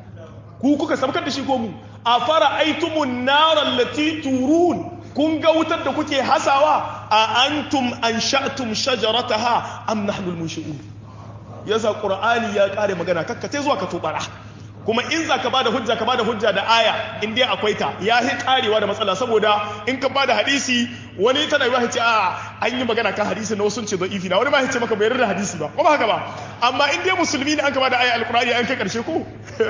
ku kuka sabkar da shi ko mu a fara aitumun nar allati turun kun ga wutar da kuke hasawa a antum ansha'tum shajarataha am nahnu almunshi'un yasa qur'ani ya kare magana kakkace zuwa ka tubara kuma in za ka bada hujja ka bada hujja da aya in dai akwai ta ya hi karewa da matsala saboda in ka bada hadisi wani tana yi ce a an yi magana kan hadisi na wasu ce da ifi na wani ma ce maka bai yarda hadisi ba ko ba haka ba amma in dai musulmi ne an ka bada aya alqur'ani an kai karshe ko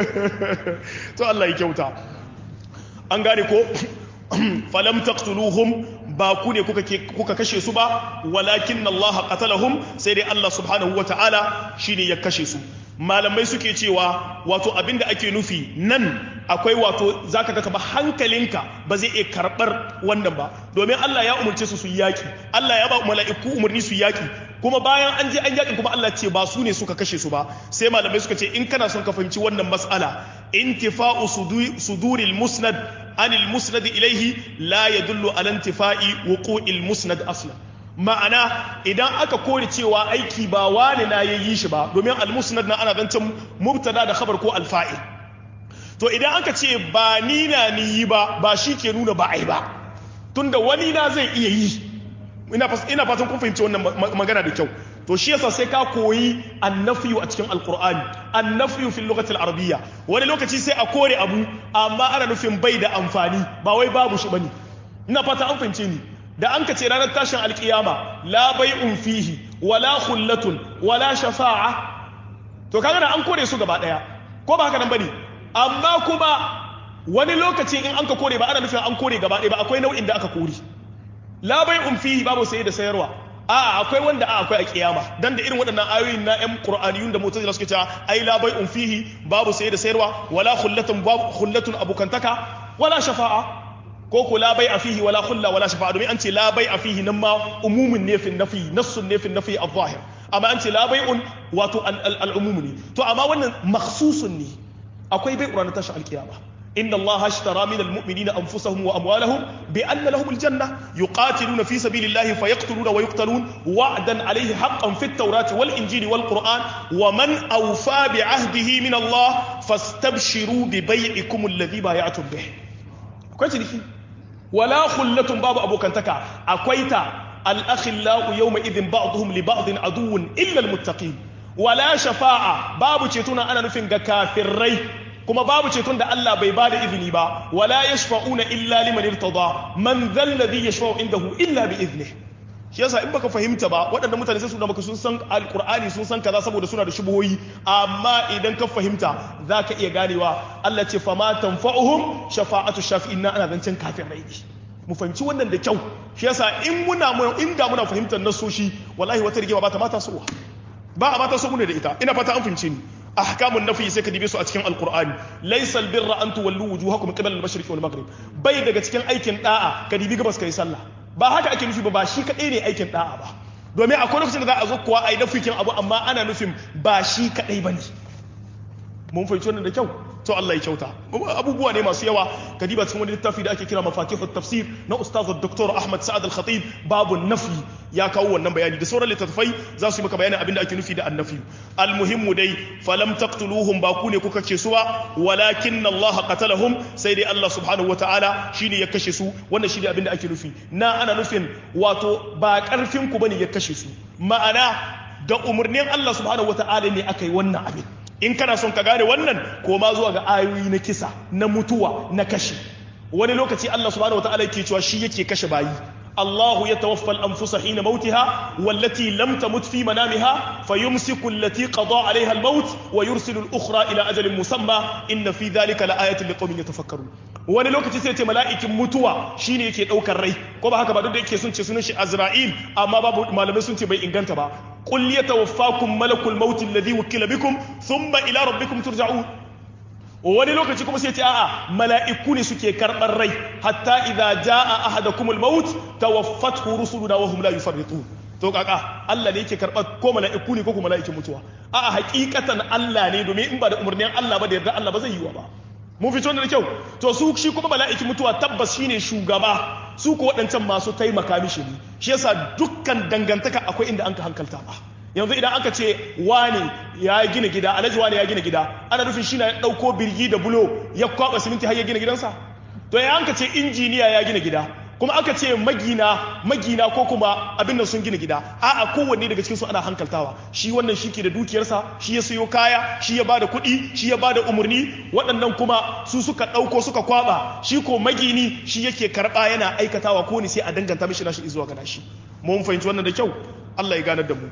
to Allah ya kyauta an gane ko falam taqtuluhum ba ku ne kuka kashe su ba walakin Allah qatalahum sai dai Allah subhanahu wataala shine ya kashe su malamai suke cewa wato abinda ake nufi nan akwai wato zaka ga ba hankalinka ba zai iya karbar wannan ba domin Allah ya umurce su su yaki Allah ya ba mala'iku umarni su yaki kuma bayan an je an yaki kuma Allah ce ba su ne suka kashe su ba sai malamai suka ce in kana son ka fahimci wannan mas'ala intifa'u suduril musnad anil musnad ilaihi la yadullu ala intifa'i wuqu'il musnad aslan ma'ana idan aka kore cewa aiki ba wani na yayi shi ba domin al-musnad na ana zancen mubtada da khabar ko al-fa'il to idan aka ce ba ni na ni yi ba ba shi ke nuna ba ai ba tunda wani na zai iya yi ina ina fatan kun fahimci wannan magana da kyau to shi yasa sai ka koyi annafiyu a cikin alqur'ani annafiyu fil lughati arabiyya wani lokaci sai a kore abu amma ana nufin bai da amfani ba wai babu shi bane ina fata an fahimce ni da an ka ce ranar tashin alkiyama la bai'un fihi wala khullatun wala shafa'a to kaga da an kore su gaba daya ko ba haka nan bane amma kuma wani lokaci in an ka kore ba ana nufin an kore gaba daya ba akwai nau'in da aka kore la bai'un fihi babu saye da sayarwa a'a akwai wanda a akwai a kiyama dan da irin waɗannan ayoyin na ƴan qur'aniyun da mu'tazila suke cewa ai la bai'un fihi babu saye da sayarwa wala khullatun babu khullatun abukantaka wala shafa'a ko ko la bai'a fihi wala khulla wala shafa'a domin an ce la bai'a fihi nan ma umumin ne fi nafi nassun ne fi nafi adh-dhahir amma an ce la bai'un wato al-umum ne to amma wannan makhsusun ne akwai bai'u ranar tashin alkiyama إن الله اشترى من المؤمنين أنفسهم وأموالهم بأن لهم الجنة يقاتلون في سبيل الله فيقتلون ويقتلون وعدا عليه حقا في التوراة والإنجيل والقرآن ومن أوفى بعهده من الله فاستبشروا ببيعكم الذي بايعتم به كويس دي ولا خلة باب أبو كنتكا أكويتا الأخلاء يومئذ بعضهم لبعض عدو إلا المتقين ولا شفاعة باب تشيتونا أنا نفين كافرين kuma babu ceton da Allah bai ba da izini ba wala yashfa'una illa liman irtada man dhal ladhi yashfa'u indahu illa bi iznihi shi yasa in baka fahimta ba waɗannan mutane sai su da maka sun san alqur'ani sun san kaza saboda suna da shubuhoyi amma idan ka fahimta zaka iya ganewa Allah ce fama tanfa'uhum shafa'atu shafi'in na ana zancen kafirai ne mu fahimci wannan da kyau shi yasa in muna in da muna fahimtar nasoshi wallahi wata rigima ba ta mata sowa ba a mata so mu da ita ina fata an fahimce ni ahkamun nafi sai ka dibe su a cikin alqur'ani laysal birra an tuwallu wujuhakum qibala al-mashriq wal maghrib bai daga cikin aikin da'a ka dibi gabas kai sallah ba haka ake nufi ba ba shi kadai ne aikin da'a ba domin akwai lokacin da za a zo kuwa ai nafikin abu amma ana nufin ba shi kadai bane mun fahimci wannan da kyau to Allah ya kyauta abubuwa ne masu yawa kadiba cikin wani littafi da ake kira mafatihu tafsir na ustaz dr ahmad sa'ad al-khatib babu nafi ya kawo wannan bayani da sauran littattafai za su yi maka bayanin abin da ake nufi da annafi almuhimmu dai falam taqtuluhum ba ku ne kuka ce su ba walakin Allah qatalahum sai dai Allah subhanahu wataala shine ya kashe su wannan shine abin da ake nufi na ana nufin wato ba karfin ku bane ya kashe su ma'ana da umarnin Allah subhanahu wataala ne aka yi wannan abin in kana son ka gane wannan koma zuwa ga ayoyi na kisa na mutuwa na kashe wani lokaci Allah subhanahu wataala yake cewa shi yake kashe bayi الله يتوفى الأنفس حين موتها والتي لم تمت في منامها فيمسك التي قضى عليها الموت ويرسل الأخرى إلى أجل مسمى إن في ذلك لآية لقوم يتفكرون wani lokaci sai ce mala'ikin mutuwa shine yake daukar rai ko ba haka ba duk da yake sun ce sunan shi Azra'il amma babu malamai sun ce bai inganta ba qul yatawaffakum malakul maut alladhi wukila bikum thumma ila rabbikum turja'un wani lokaci kuma sai ce a'a mala'iku ne suke karɓar rai hatta idza jaa ahadakumul maut tawaffathu rusuluna wa hum la yufarritun to kaka Allah ne yake karɓar ko mala'iku ne ko kuma mala'ikin mutuwa a'a hakikatan Allah ne domin in ba da umarnin Allah ba da yarda Allah ba zai yi wa ba mun fito da kyau to su shi kuma mala'ikin mutuwa tabbas shine shugaba su ko waɗancan masu taimaka mishi ne shi yasa dukkan dangantaka akwai inda an ka hankalta ba yanzu idan aka ce wane ya gina gida alhaji wane ya gina gida ana nufin shi na ya ɗauko birgi da bulo ya kwaba siminti har ya gina gidansa to ya aka ce injiniya ya gina gida kuma aka ce magina magina ko kuma abin nan sun gina gida a'a kowanne daga cikin su ana hankaltawa shi wannan shi ke da dukiyarsa shi ya sayo kaya shi ya bada kuɗi shi ya bada umarni waɗannan kuma su suka ɗauko suka kwaba shi ko magini shi yake karɓa yana aikatawa ko ne sai a danganta mishi nashi zuwa ga nashi mun fahimci wannan da kyau Allah ya ganar da mu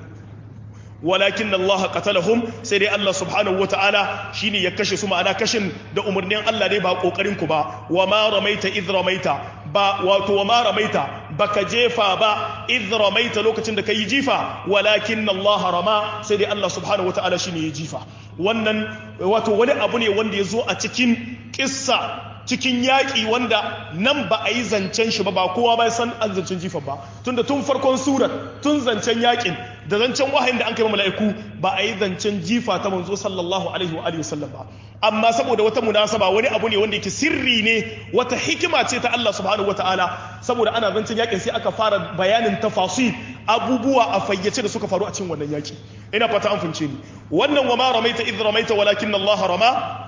walakin Allah qatalahum sai dai Allah subhanahu wataala shine ya kashe su ma'ana kashin da umarnin Allah ne ba kokarin ku ba wa ma ramaita idh ramaita ba wato wa ma ramaita baka jefa ba idh ramaita lokacin da kai jifa walakin Allah rama sai dai Allah subhanahu wataala shine ya jifa wannan wato wani abu ne wanda ya zo a cikin kissa cikin yaƙi wanda nan ba a yi zancen shi ba ba kowa ba san an zancen jifa ba tunda tun farkon surat tun zancen yaƙin da zancen wahayin da an kai mala'iku ba a yi zancen jifa ta manzo sallallahu alaihi wa alihi wasallam ba amma saboda wata munasaba wani abu ne wanda yake sirri ne wata hikima ce ta Allah subhanahu wataala saboda ana zancen yaƙin sai aka fara bayanin tafasil abubuwa a fayyace da suka faru a cikin wannan yaƙi ina fata an fince ni wannan wa ma ramaita idh ramaita walakin Allah rama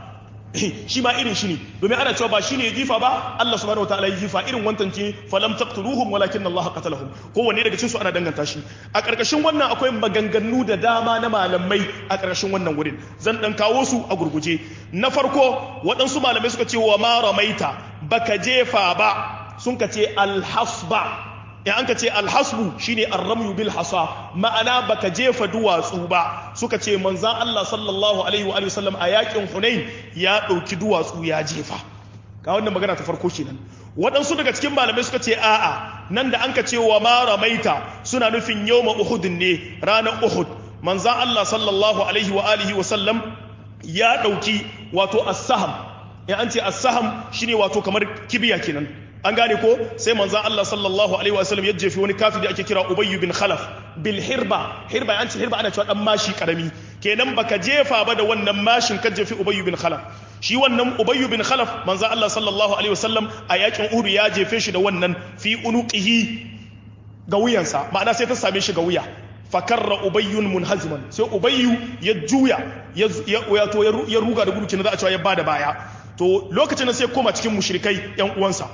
shi ma irin shi ne domin ana cewa ba shi ne ya jifa ba Allah subhanahu wataala ya jifa irin wantan ce falam taqtuluhum walakin Allah qatalahum kowanne daga cikin su ana danganta shi a karkashin wannan akwai maganganu da dama na malamai a karkashin wannan wurin zan dan kawo su a gurguje na farko waɗansu malamai suka ce wa ma ramaita baka jefa ba sun ka ce alhasba in an ka ce alhasbu shine arramyu bil hasa ma'ana baka jefa duwatsu ba suka ce manzan Allah sallallahu alaihi wa sallam a yakin Hunain ya ɗauki duwatsu ya jefa ga wannan magana ta farko kenan waɗansu daga cikin malamai suka ce a'a nan da an ka ce wa ma ramaita suna nufin yawma uhud ne ranar uhud manzan Allah sallallahu alaihi wa alihi wa sallam ya ɗauki wato as-saham in an ce as-saham shine wato kamar kibiya kenan an gane ko sai manzan Allah sallallahu alaihi wa sallam ya jefi wani kafin da ake kira Ubayy bin Khalaf bil hirba hirba an ce hirba ana cewa dan mashi karami kenan baka jefa ba da wannan mashin ka jefi Ubayy bin Khalaf shi wannan Ubayy bin Khalaf manzan Allah sallallahu alaihi wa sallam a yakin Uhud ya jefe shi da wannan fi unuqihi ga wuyansa ma'ana sai ta same shi ga wuya fakarra ubayyun munhaziman sai ubayyu ya juya ya ya ruga da gudu kenan za a cewa ya bada baya to lokacin da sai koma cikin mushrikai yan uwansa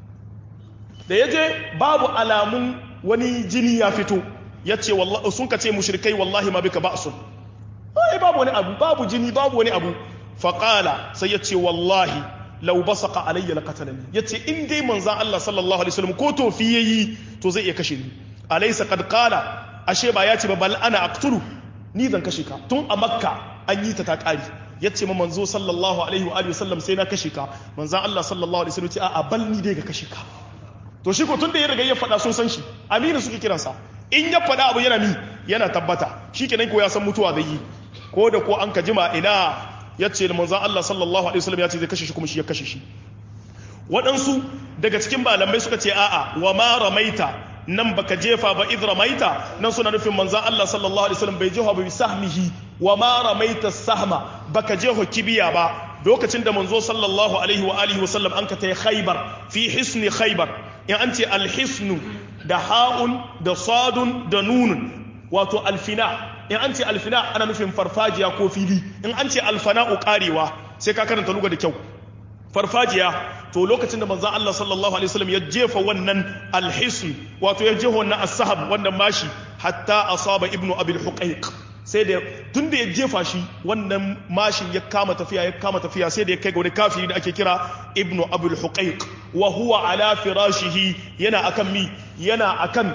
da ya je babu alamun wani jini ya fito ya ce sun ka ce mushrikai wallahi ma bika ba'sun ai babu wani abu babu jini babu wani abu faƙala sai ya ce wallahi lau basaka alayya laqatalani ya ce in dai manzan Allah sallallahu alaihi wasallam ko to fi yayi to zai iya kashe ni alaysa qad qala ashe ba ya ce ba bal ana aqtulu ni zan kashe ka tun a makka an yi ta ta ƙari ya ce ma manzo sallallahu alaihi wa sallam sai na kashe ka manzan Allah sallallahu alaihi wasallam ce a bal ni dai ga kashe ka to shi ko tun da ya riga ya faɗa sun san shi aminu suke kiransa in ya faɗa abu yana mi yana tabbata shi kenan ko ya san mutuwa zai yi ko da ko an ka jima ina ya ce da manzan Allah sallallahu alaihi wasallam ya ce zai kashe shi kuma shi ya kashe shi waɗansu daga cikin malamai suka ce a'a wa ma ramaita nan baka jefa ba idh ramaita nan suna nufin manzan Allah sallallahu alaihi wasallam bai jefa ba bi sahmihi wa ma ramaita sahma baka jefa kibiya ba lokacin da manzo sallallahu alaihi wa alihi wasallam an ka tai khaybar fi hisni khaybar in an ce alhisnu da ha'un da sadun da nunun wato alfina in an ce alfina ana nufin farfajiya ko fili in an ce alfana'u karewa sai ka karanta luga da kyau farfajiya to lokacin da manzon Allah sallallahu alaihi wasallam ya jefa wannan alhisn wato ya jefa wannan as-sahab wannan mashi hatta asaba ibnu abil huqaiq sai da tun da ya jefa shi wannan mashin ya kama tafiya ya kama tafiya sai da ya kai ga wani kafiri da ake kira ibnu abul huqaiq wa huwa ala firashihi yana akan mi yana akan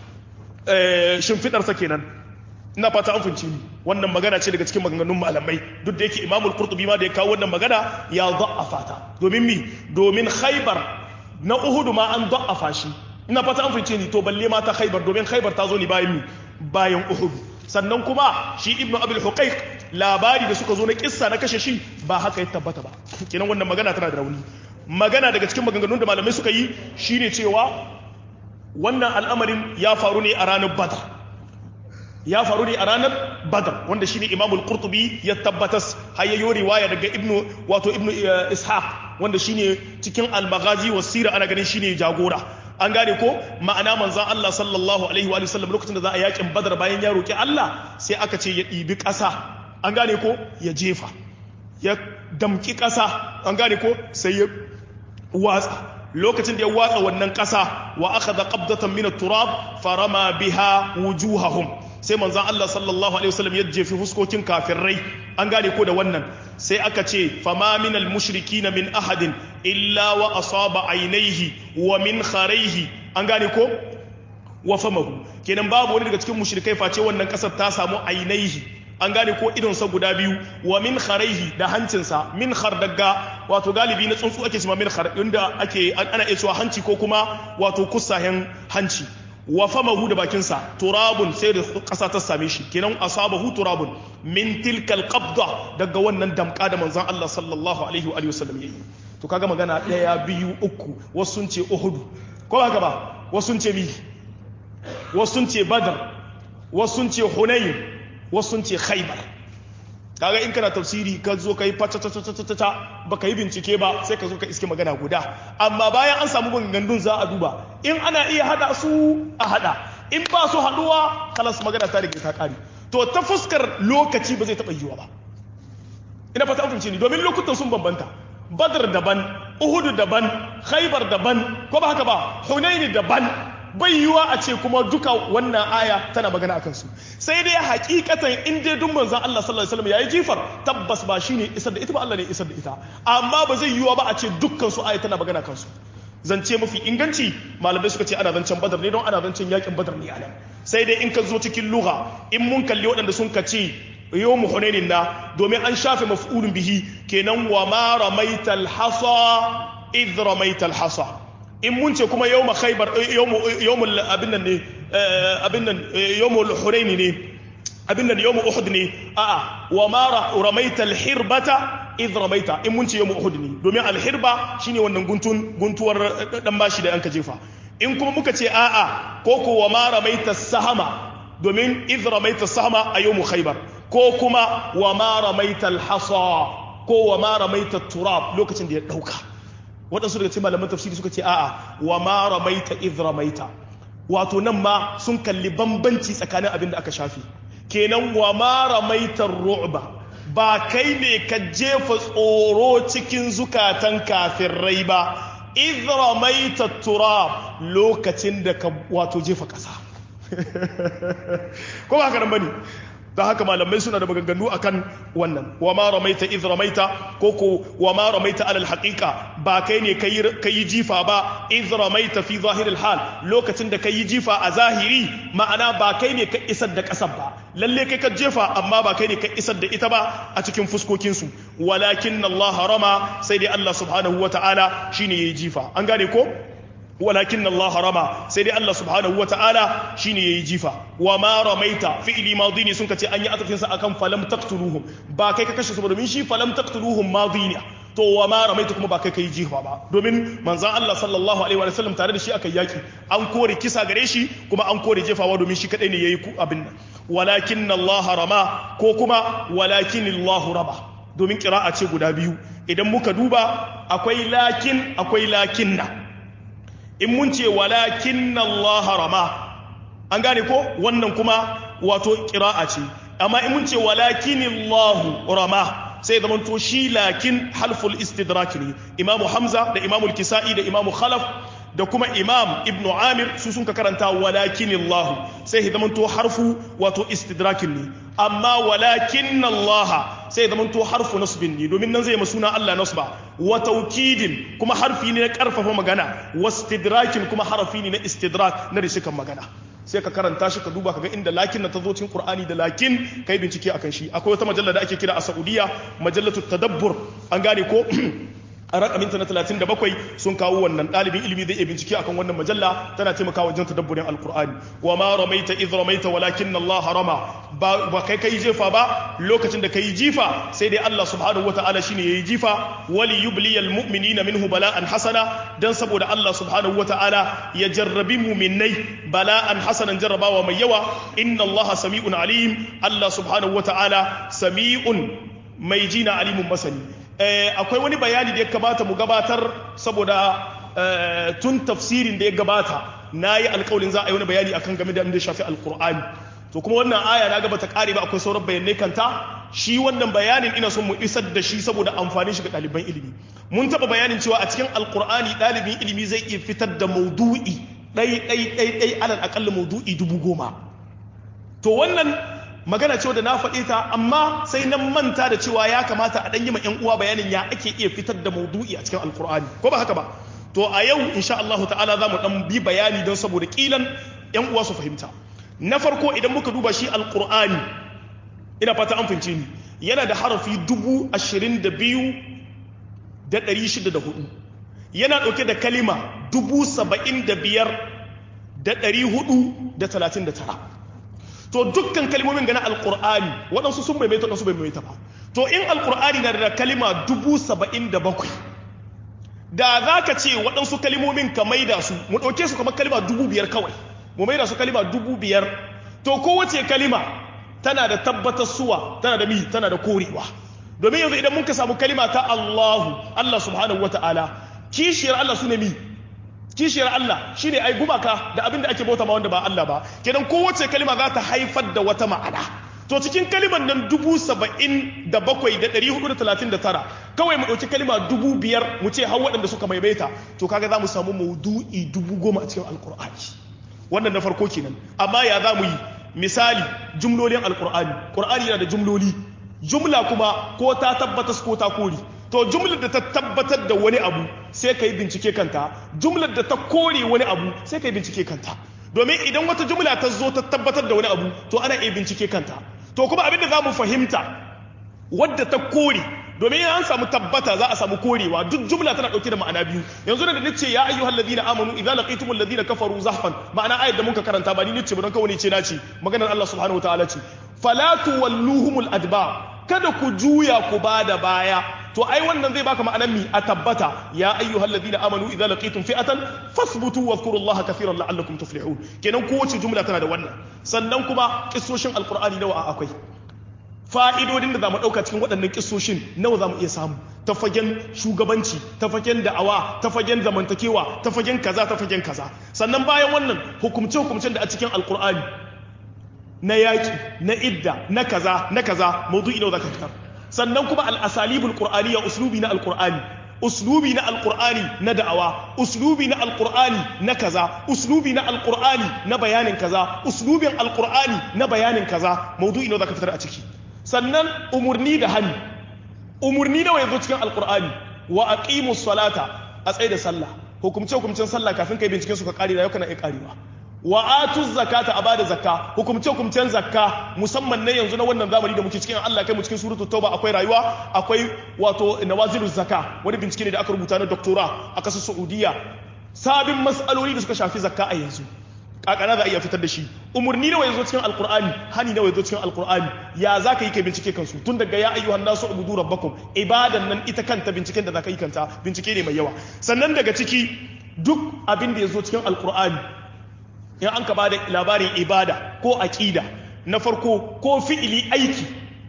shimfidarsa kenan ina fata an funci ni wannan magana ce daga cikin maganganun malamai duk da yake imamul qurtubi ma da ya kawo wannan magana ya da'afa ta domin mi domin khaybar na uhudu ma an da'afa shi ina fata an funci ni to balle ma ta khaybar domin khaybar ta zo ni bayan mi bayan uhudu sannan kuma shi ibnu abul huqaiq labari da suka zo na kissa na kashe shi ba haka ya tabbata ba kenan wannan magana tana da rauni magana daga cikin maganganun da malamai suka yi shine cewa wannan al'amarin ya faru ne a ranar badar ya faru ne a ranar badar wanda shine imamul qurtubi ya tabbatas hayayyo riwaya daga ibnu wato ibnu ishaq wanda shine cikin al-maghazi was sira ana ganin shine jagora an gane ko ma'ana manzan Allah sallallahu alaihi wa sallam lokacin da za a yakin badar bayan ya roki Allah sai aka ce ya ɗibi ƙasa an gane ko ya jefa ya damki ƙasa an gane ko sai ya watsa lokacin da ya watsa wannan ƙasa wa aka da ƙabdatan mina turab farama biha wujuhahum sai manzan Allah sallallahu alaihi wasallam ya jefi fuskokin kafirai an gane ko da wannan sai aka ce fama minal mushrikina min ahadin illa wa asaba ainihi wa min kharaihi an gane ko wa famahu kenan babu wani daga cikin mushrikai face wannan kasar ta samu ainihi an gane ko idonsa guda biyu wa min kharaihi da hancinsa min khar daga wato galibi na tsuntsu ake cewa min khar inda ake ana iya cewa hanci ko kuma wato kusahen hanci wa famahu da bakinsa turabun sai da ƙasa ta same shi kenan asabahu turabun min tilkal qabda daga wannan damka da manzon Allah sallallahu alaihi wa sallam yayi to kaga magana daya biyu uku wasu sun ce uhud ko haka ba wasu sun ce mi wasu sun ce badar wasu sun ce hunayn wasu sun ce khaybar kaga in kana tafsiri ka zo kai fatatatata baka yi bincike ba sai ka zo ka iske magana guda amma bayan an samu gandun za a duba in ana iya hada su a hada in ba su haduwa kalas magana ta rike ta kare to ta fuskar lokaci ba zai taba yiwa ba ina fata an fahimce ni domin lokutan sun bambanta badr daban uhud daban khaybar daban ko ba haka ba hunaini daban bai yiwa a ce kuma duka wannan aya tana magana akan su sai dai hakikatan in dai duk manzon Allah sallallahu alaihi wasallam yayi jifar tabbas ba shine isar da ita ba Allah ne isar da ita amma ba zai yiwa ba a ce dukkan su aya tana magana kan su zance mafi inganci malamai suka ce ana zancen badar ne don ana zancen yakin badar ne anan sai dai in ka zo cikin lugha in mun kalli waɗanda sun ka ce yawmu hunainin na domin an shafe maf'ulun bihi kenan wa ma ramaital hasa idh ramaital hasa in mun ce kuma yawma khaybar yawmul abin nan ne abin nan yawmul hunaini ne abin nan yawmu uhud ne a'a wa ma ramaital hirbata idh ramaita in mun ce yawmu uhud ne domin alhirba shine wannan guntun guntuwar dan bashi da yanka jefa in kuma muka ce a'a ko ko wa ma ramaita sahama domin idh ramaita sahama a yawmu khaybar ko kuma wa ma ramaita alhasa ko wa ma ramaita turab lokacin da ya dauka waɗansu daga cikin malaman tafsiri suka ce a'a wa ma ramaita idh ramaita wato nan ma sun kalli bambanci tsakanin abin da aka shafi kenan wa ma ramaita ru'ba ba kai ne ka jefa tsoro cikin zukatan kafirai ba idh ramaita turab lokacin da ka wato jefa ƙasa ko ba haka nan bane da haka malamai suna da maganganu akan wannan wa ma ramaita idh ramaita ko ko wa ma ramaita alal haqiqa ba kai ne kai jifa ba idh ramaita fi zahiril hal lokacin da kai jifa a zahiri ma'ana ba kai ne ka isar da kasar ba lalle kai ka jefa amma ba kai ne ka isar da ita ba a cikin fuskokin su walakin Allah rama sai dai Allah subhanahu wataala shine yayi jifa an gane ko walakin Allah rama sai dai Allah subhanahu wata'ala shine yayi jifa wa ma ramaita fi'li madi ne sun kace an yi atafin sa akan falam taqtuluhum ba kai ka kashe su domin shi falam taqtuluhum madi ne to wa ma ramaita kuma ba kai kai jifa ba domin manzon Allah sallallahu alaihi wa sallam tare da shi aka yaki an kore kisa gare shi kuma an kore jefawa domin shi kadai ne yayi abin nan walakin Allah rama ko kuma walakin Allah raba domin kira'a ce guda biyu idan muka duba akwai lakin akwai lakinna in mun ce walakin Allah rama an gane ko wannan kuma wato ƙira'a ce amma in mun ce walakin Allah rama sai zaman to shi lakin halful istidrak ne imamu hamza da imamu kisa'i da imamu khalaf da kuma imam ibnu amir su sun ka karanta walakin Allah sai zaman to harfu wato istidrakin ne amma walakin Allah sai zaman to harfu nasbin ne domin nan zai masuna Allah nasba wa taukidin kuma harfi ne na karfafa magana wastidrakin kuma harfi ne na istidrak na rishikan magana sai ka karanta shi ka duba ka ga inda lakin na tazo cikin Qur'ani da lakin kai bincike akan shi akwai wata majalla da ake kira a Saudiya majallatu tadabbur an gane ko a rakaminta na 37 sun kawo wannan ɗalibin ilimi zai iya bincike akan wannan majalla tana taimakawa wajen tadabburin alkur'ani wa ma ramaita idh ramaita walakin Allah rama ba kai kai jefa ba lokacin da kai jifa sai dai Allah subhanahu wataala shine yayi jifa wali yubliyal mu'minina minhu bala'an hasana dan saboda Allah subhanahu wataala ya jarrabi mu'minai bala'an hasanan jarrabawa mai yawa inna Allah sami'un alim Allah subhanahu wataala sami'un mai jina alimun masani akwai wani bayani da ya kamata mu gabatar saboda tun tafsirin da ya gabata na yi alkawalin za a yi wani bayani akan game da abin da shafi alkur'ani to kuma wannan aya na gaba ta kare ba akwai sauran bayanai kanta shi wannan bayanin ina son mu isar da shi saboda amfanin shi ga ɗaliban ilimi mun taɓa bayanin cewa a cikin alkur'ani ɗalibin ilimi zai iya fitar da maudu'i ɗai ɗai ɗai ɗai alal aƙalla maudu'i dubu goma to wannan magana cewa da na faɗe ta amma sai nan manta da cewa ya kamata a ɗan yi ma 'yan uwa bayanin ya ake iya fitar da maudu'i a cikin alkur'ani ko ba haka ba to a yau insha Allah ta'ala za mu ɗan bi bayani don saboda ƙilan 'yan uwa su fahimta na farko idan muka duba shi alkur'ani ina fata an fahimce ni yana da harafi dubu ashirin da biyu da ɗari shida da hudu yana ɗauke da kalima dubu saba'in da biyar da ɗari hudu da talatin da tara to dukkan kalmomin gana alkur'ani waɗansu sun maimaita waɗansu bai maimaita ba to in alkur'ani na da kalima dubu saba'in da bakwai da za ka ce waɗansu kalimomin ka maida su mu ɗauke su kamar kalima dubu biyar kawai mu maida su kalima dubu biyar to kowace kalima tana da tabbatar suwa tana da mi tana da korewa domin yanzu idan muka samu kalima ta Allahu Allah subhanahu wa ta'ala kishiyar Allah su ne mi kishiyar Allah shine ai gumaka da abin da ake bauta ma wanda ba Allah ba kenan kowace kalima za ta haifar da wata ma'ana to cikin kalimar nan dubu saba'in da bakwai da ɗari hudu da talatin da tara kawai mu ɗauki kalima dubu biyar mu ce har waɗanda suka maimaita to kaga za mu samu maudu'i dubu goma a cikin alkur'ani wannan na farko kenan amma ya za mu yi misali jumlolin alkur'ani ƙur'ani yana da jumloli jumla kuma ko ta tabbatas ko ta kori to jumlar da ta tabbatar da wani abu sai ka yi bincike kanta jumlar da ta kore wani abu sai ka yi bincike kanta domin idan wata jumla ta zo ta tabbatar da wani abu to ana iya bincike kanta to kuma abin da za mu fahimta wadda ta kore domin an samu tabbata za a samu korewa duk jumla tana dauke da ma'ana biyu yanzu da nace ya ayyuhal ladina amanu idza laqitumul ladina kafaru zahfan ma'ana ayat da muka karanta ba ni nace ba don kawai ce nace maganar Allah subhanahu wataala ce fala tuwalluhumul adbar kada ku juya ku bada baya to ai wannan zai baka ma'anar mi a tabbata ya ayyuhal ladina amanu idza laqitum fi'atan fasbutu wadhkurullaha kathiran la'allakum tuflihun kenan kowace jumla tana da wannan sannan kuma kissoshin alqur'ani nawa akwai fa'idodin da zamu dauka cikin waɗannan kissoshin nawa zamu iya samu ta fagen shugabanci ta fagen da'awa ta fagen zamantakewa ta fagen kaza ta fagen kaza sannan bayan wannan hukumce hukumcen da a cikin alqur'ani na yaki na idda na kaza na kaza maudu'i nawa zaka fitar sannan kuma al'asalibul ƙur'ani ya uslubi na alƙur'ani uslubi na alƙur'ani na da'awa uslubi na alƙur'ani na kaza uslubi na alƙur'ani na bayanin kaza uslubin alƙur'ani na bayanin kaza maudu'i nawa zaka fitar a ciki sannan umurni da hani umurni nawa yazo cikin alƙur'ani wa aqimus salata a tsaye da sallah hukumce hukumcen sallah kafin kai binciken su ka kare rayuwa kana iya karewa wa atu zakata a bada zakka hukumce hukumcen zakka musamman na yanzu na wannan zamani da muke cikin Allah kai mu cikin suratul tauba akwai rayuwa akwai wato nawaziluz zakka wani bincike ne da aka rubuta na doctora a kasar Saudiya sabin mas'aloli da suka shafi zakka a yanzu kakana za a iya fitar da shi umurni nawa yazo cikin alqur'ani hani nawa yazo cikin alqur'ani ya zaka yi kai bincike kansu tun daga ya ayyuhan nasu ubudu rabbakum ibadan nan ita kanta binciken da zaka yi kanta bincike ne mai yawa sannan daga ciki duk abin da yazo cikin alqur'ani in an ka ba da labarin ibada ko aƙida na farko ko fi'ili aiki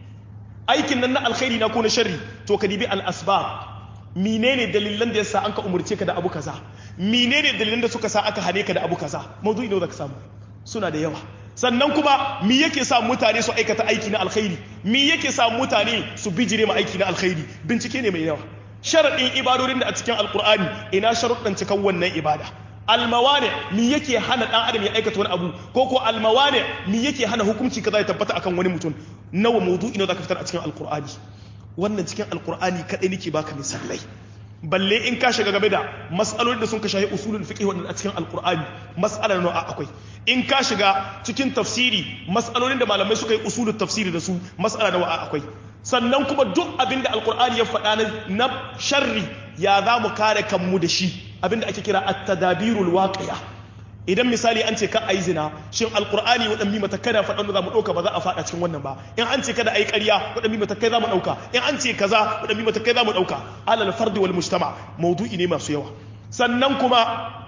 aikin nan na alkhairi na ko na sharri to ka dibi al-asbab menene dalilan da yasa an ka umurce ka da abu kaza menene dalilan da suka sa aka hane ka da abu kaza mawdu'i ne da ka samu suna da yawa sannan kuma me yake sa mutane su aikata aiki na alkhairi me yake sa mutane su bijire ma aiki na alkhairi bincike ne mai yawa sharadin ibadodin da a cikin alkur'ani ina sharuɗan cikan wannan ibada almawane mi yake hana dan adam ya aikata wani abu ko ko almawane mi yake hana hukunci kaza ya tabbata akan wani mutum nawa mawdu'i nawa zaka fitar a cikin alqur'ani wannan cikin alqur'ani kadai nake baka misalai balle in ka shiga game da mas'alolin da sun ka shahi usulul fiqh wannan a cikin alqur'ani mas'alar nawa akwai in ka shiga cikin tafsiri mas'alolin da malamai suka yi usulul tafsiri da su mas'ala nawa akwai sannan kuma duk abin da alqur'ani ya faɗa na sharri ya za mu kare kanmu da shi abinda ake kira at-tadabirul waqi'a idan misali an ce ka ayi zina shin alqur'ani wadan bi mata kada fadan za mu dauka ba za a fada cikin wannan ba in an ce kada ayi ƙarya wadan bi mata kai za mu dauka in an ce kaza wadan bi mata kai za mu dauka alal fardi wal mujtama mawdu'i ne masu yawa sannan kuma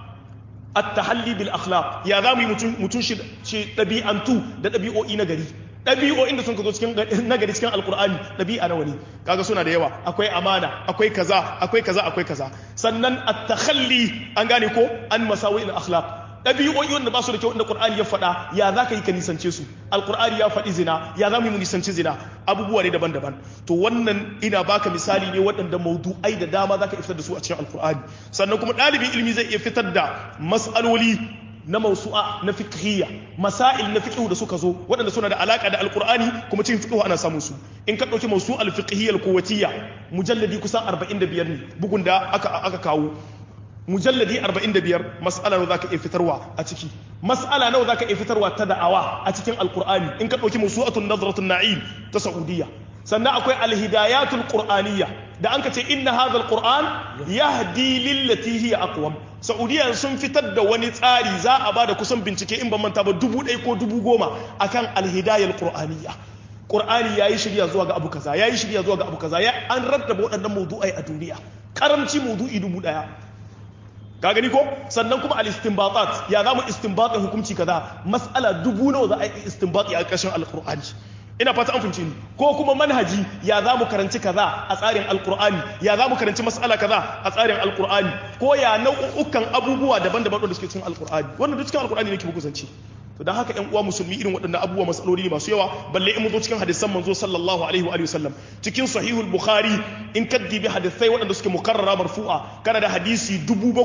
at-tahalli bil akhlaq ya za mu yi mutun mutun shi dabi'antu da dabi'o'i na gari ɗabi'o'in da sun ka zo cikin nagari cikin alkur'ani ɗabi'a nawa ne kaga suna da yawa akwai amana akwai kaza akwai kaza akwai kaza sannan at-takhalli an gane ko an masawi al-akhlaq ɗabi'o'i wanda ba su da kyau inda qur'ani ya faɗa ya za ka yi ka nisance su alkur'ani ya faɗi zina ya za mu nisanci zina abubuwa ne daban-daban to wannan ina baka misali ne waɗanda maudu'ai da dama za ka fitar da su a cikin alkur'ani sannan kuma ɗalibin ilimi zai iya fitar da mas'aloli na mausu'a na fiqhiyya masail na fiqhu da suka zo waɗanda suna da alaka da alqur'ani kuma cikin fiqhu ana samun su in ka dauki mausu'a al-fiqhiyya al-quwwatiyya mujalladi kusan 45 ne bugun da aka aka kawo mujalladi 45 mas'ala nawa zaka iya fitarwa a ciki mas'ala nawa zaka iya fitarwa ta da'awa a cikin alqur'ani in ka dauki mausu'atun nadratun na'im ta saudiya sannan akwai alhidayatul qur'aniyya da an ka ce inna hadha alquran yahdi lillati hiya aqwam saudiya sun fitar da wani tsari za a bada kusan bincike in ban manta ba dubu ɗaya ko dubu goma akan alhidayal qur'aniyya qur'ani yayi shirya zuwa ga abu kaza yayi shirya zuwa ga abu kaza ya an rattaba waɗannan mawdu'ai a duniya karamci mawdu'i dubu ɗaya ka gani ko sannan kuma al-istinbatat ya zamu istinbatin hukunci kaza mas'ala dubu nawa za a yi istinbati a ƙarshen alqur'ani ina fata an fince ni ko kuma manhaji ya za mu karanci kaza a tsarin alkur'ani ya za mu karanci mas'ala kaza a tsarin alkur'ani ko ya nau'ukan abubuwa daban-daban da suke cikin alkur'ani wannan duk cikin alkur'ani ne ke muku zance to dan haka ƴan uwa musulmi irin waɗannan abubuwa masaloli ne masu yawa balle in mun zo cikin hadisan manzo sallallahu alaihi wa alihi wasallam cikin sahihul bukhari in kaddibi hadisai waɗanda suke mukarrara marfu'a kana da hadisi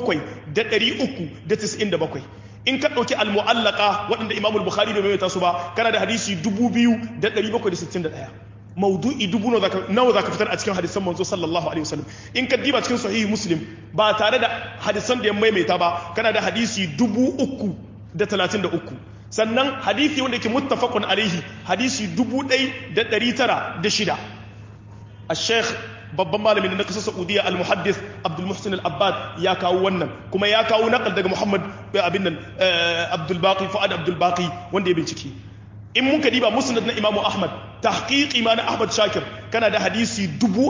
7397 in ka ɗauki al-mu'allaka waɗanda imamul bukhari bai maimaita su ba kana da hadisi 2761 maudu'i dubu nawa za ka fitar a cikin hadisan manzo sallallahu alaihi wasallam in ka diba cikin sahihi muslim ba tare da hadisan da ya maimaita ba kana da hadisi dubu uku da talatin da uku sannan hadisi wanda yake muttafaqun alaihi hadisi dubu ɗai da ɗari tara da shida a sheikh babban malamin na kasar saudiya al-muhaddis abdul muhsin al-abbad ya kawo wannan kuma ya kawo naqal daga muhammad abin nan abdul baqi fuad abdul baqi wanda ya bincike in mun diba musnad na imamu ahmad tahqiqi ma na ahmad shakir kana da hadisi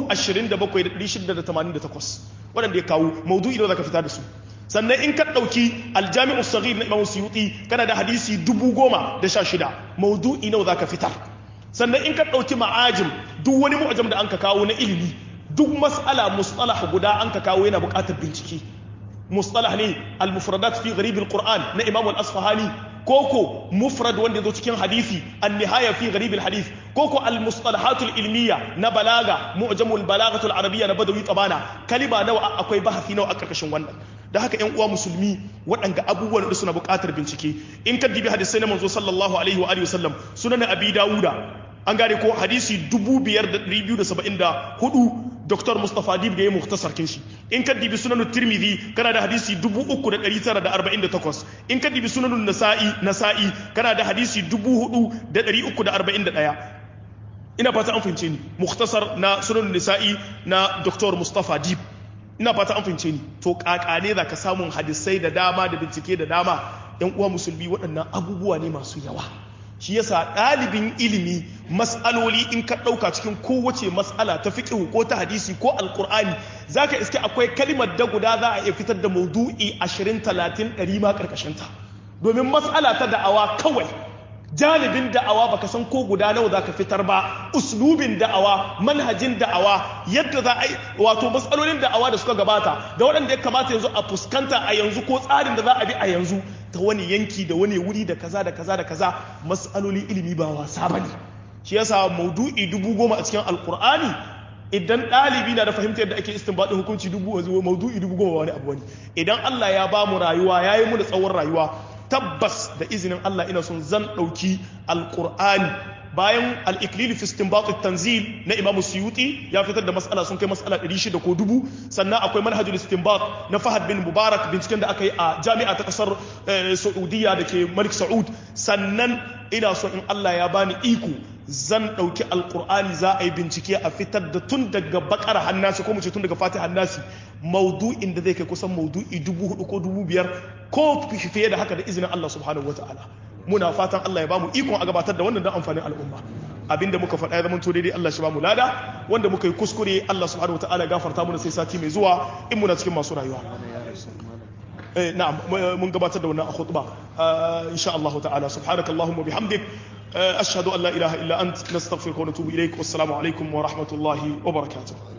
27688 waɗanda ya kawo maudu'i da zaka fita da su sannan in ka ɗauki aljami'u saghir na imamu suyuti kana da hadisi 10016 maudu'i nawa zaka fitar sannan in ka ɗauki ma'ajim duk wani mu'ajam da an ka kawo na ilimi duk mas'ala mustalah guda an ka kawo yana buƙatar bincike mustalah ne al-mufradat fi gharib al-qur'an na imam al-asfahani koko mufrad wanda zo cikin hadisi an-nihaya fi gharib al-hadith koko al-mustalahat al-ilmiya na balaga mu'jamul balaghatul arabiyya na badawi tabana kalima nawa akwai bahasi nawa a karkashin wannan da haka ƴan uwa musulmi waɗanda abubuwan da suna buƙatar bincike in ka dibi hadisai na manzo sallallahu alaihi wa alihi wasallam sunan abi dawuda an gane ko hadisi 5274 Dr. Mustapha Dib da ya muhtasar kin shi in ka dibi sunanun Tirmidhi kana da hadisi 3948 in ka dibi sunanun Nasa'i Nasa'i kana da hadisi 4341 ina fata an fahimce ni muhtasar na sunanun Nasa'i na Dr. Mustapha Dib ina fata an fahimce ni to kakane za ka samun hadisai da dama da bincike da dama yan uwa musulmi waɗannan abubuwa ne masu yawa shi yasa ɗalibin ilimi mas'aloli in ka ɗauka cikin kowace mas'ala ta fiƙihu ko ta hadisi ko alƙur'ani za ka iske akwai kalimar da guda za a iya fitar da maudu'i ashirin talatin ɗari ma ƙarƙashinta domin mas'ala ta da'awa kawai janibin da'awa baka san ko guda nawa za ka fitar ba uslubin da'awa manhajin da'awa yadda za a yi wato matsalolin da'awa da suka gabata da waɗanda ya kamata yanzu a fuskanta a yanzu ko tsarin da za a bi a yanzu ta wani yanki da wani wuri da kaza da kaza da kaza matsalolin ilimi ba wasa bane shi yasa maudu'i dubu goma a cikin alkur'ani idan ɗalibi na da fahimtar yadda ake istinbadin hukunci dubu maudu'i dubu goma wani abu wani idan Allah ya ba mu rayuwa ya yi mu da tsawon rayuwa tabbas da izinin Allah ina son zan ɗauki alkur'ani bayan al-iklil fi istinbat tanzil na Imam Suyuti ya fitar da mas'ala sun kai mas'ala 600 ko dubu sannan akwai manhajul istinbat na Fahad bin Mubarak binciken da aka yi a jami'a ta kasar Saudiya da ke Malik Saud sannan ina so in Allah ya bani iko zan ɗauki alkur'ani za a yi bincike a fitar da tun daga bakar hannasi ko mu ce tun daga fatih hannasi maudu'in da zai kai kusan maudu'i dubu hudu ko dubu biyar ko fiye da haka da izinin Allah subhanahu wataala muna fatan Allah ya bamu ikon a gabatar da wannan don amfanin al'umma abinda muka faɗa ya zama to daidai Allah shi bamu lada wanda muka yi kuskure Allah subhanahu wataala ya gafarta mana sai sati mai zuwa in muna cikin masu rayuwa eh na'am mun gabatar da wannan a khutba insha Allah ta'ala subhanakallahumma bihamdik ashhadu an la ilaha illa ant nastaghfiruka wa natubu ilaik wassalamu alaikum wa rahmatullahi wa barakatuh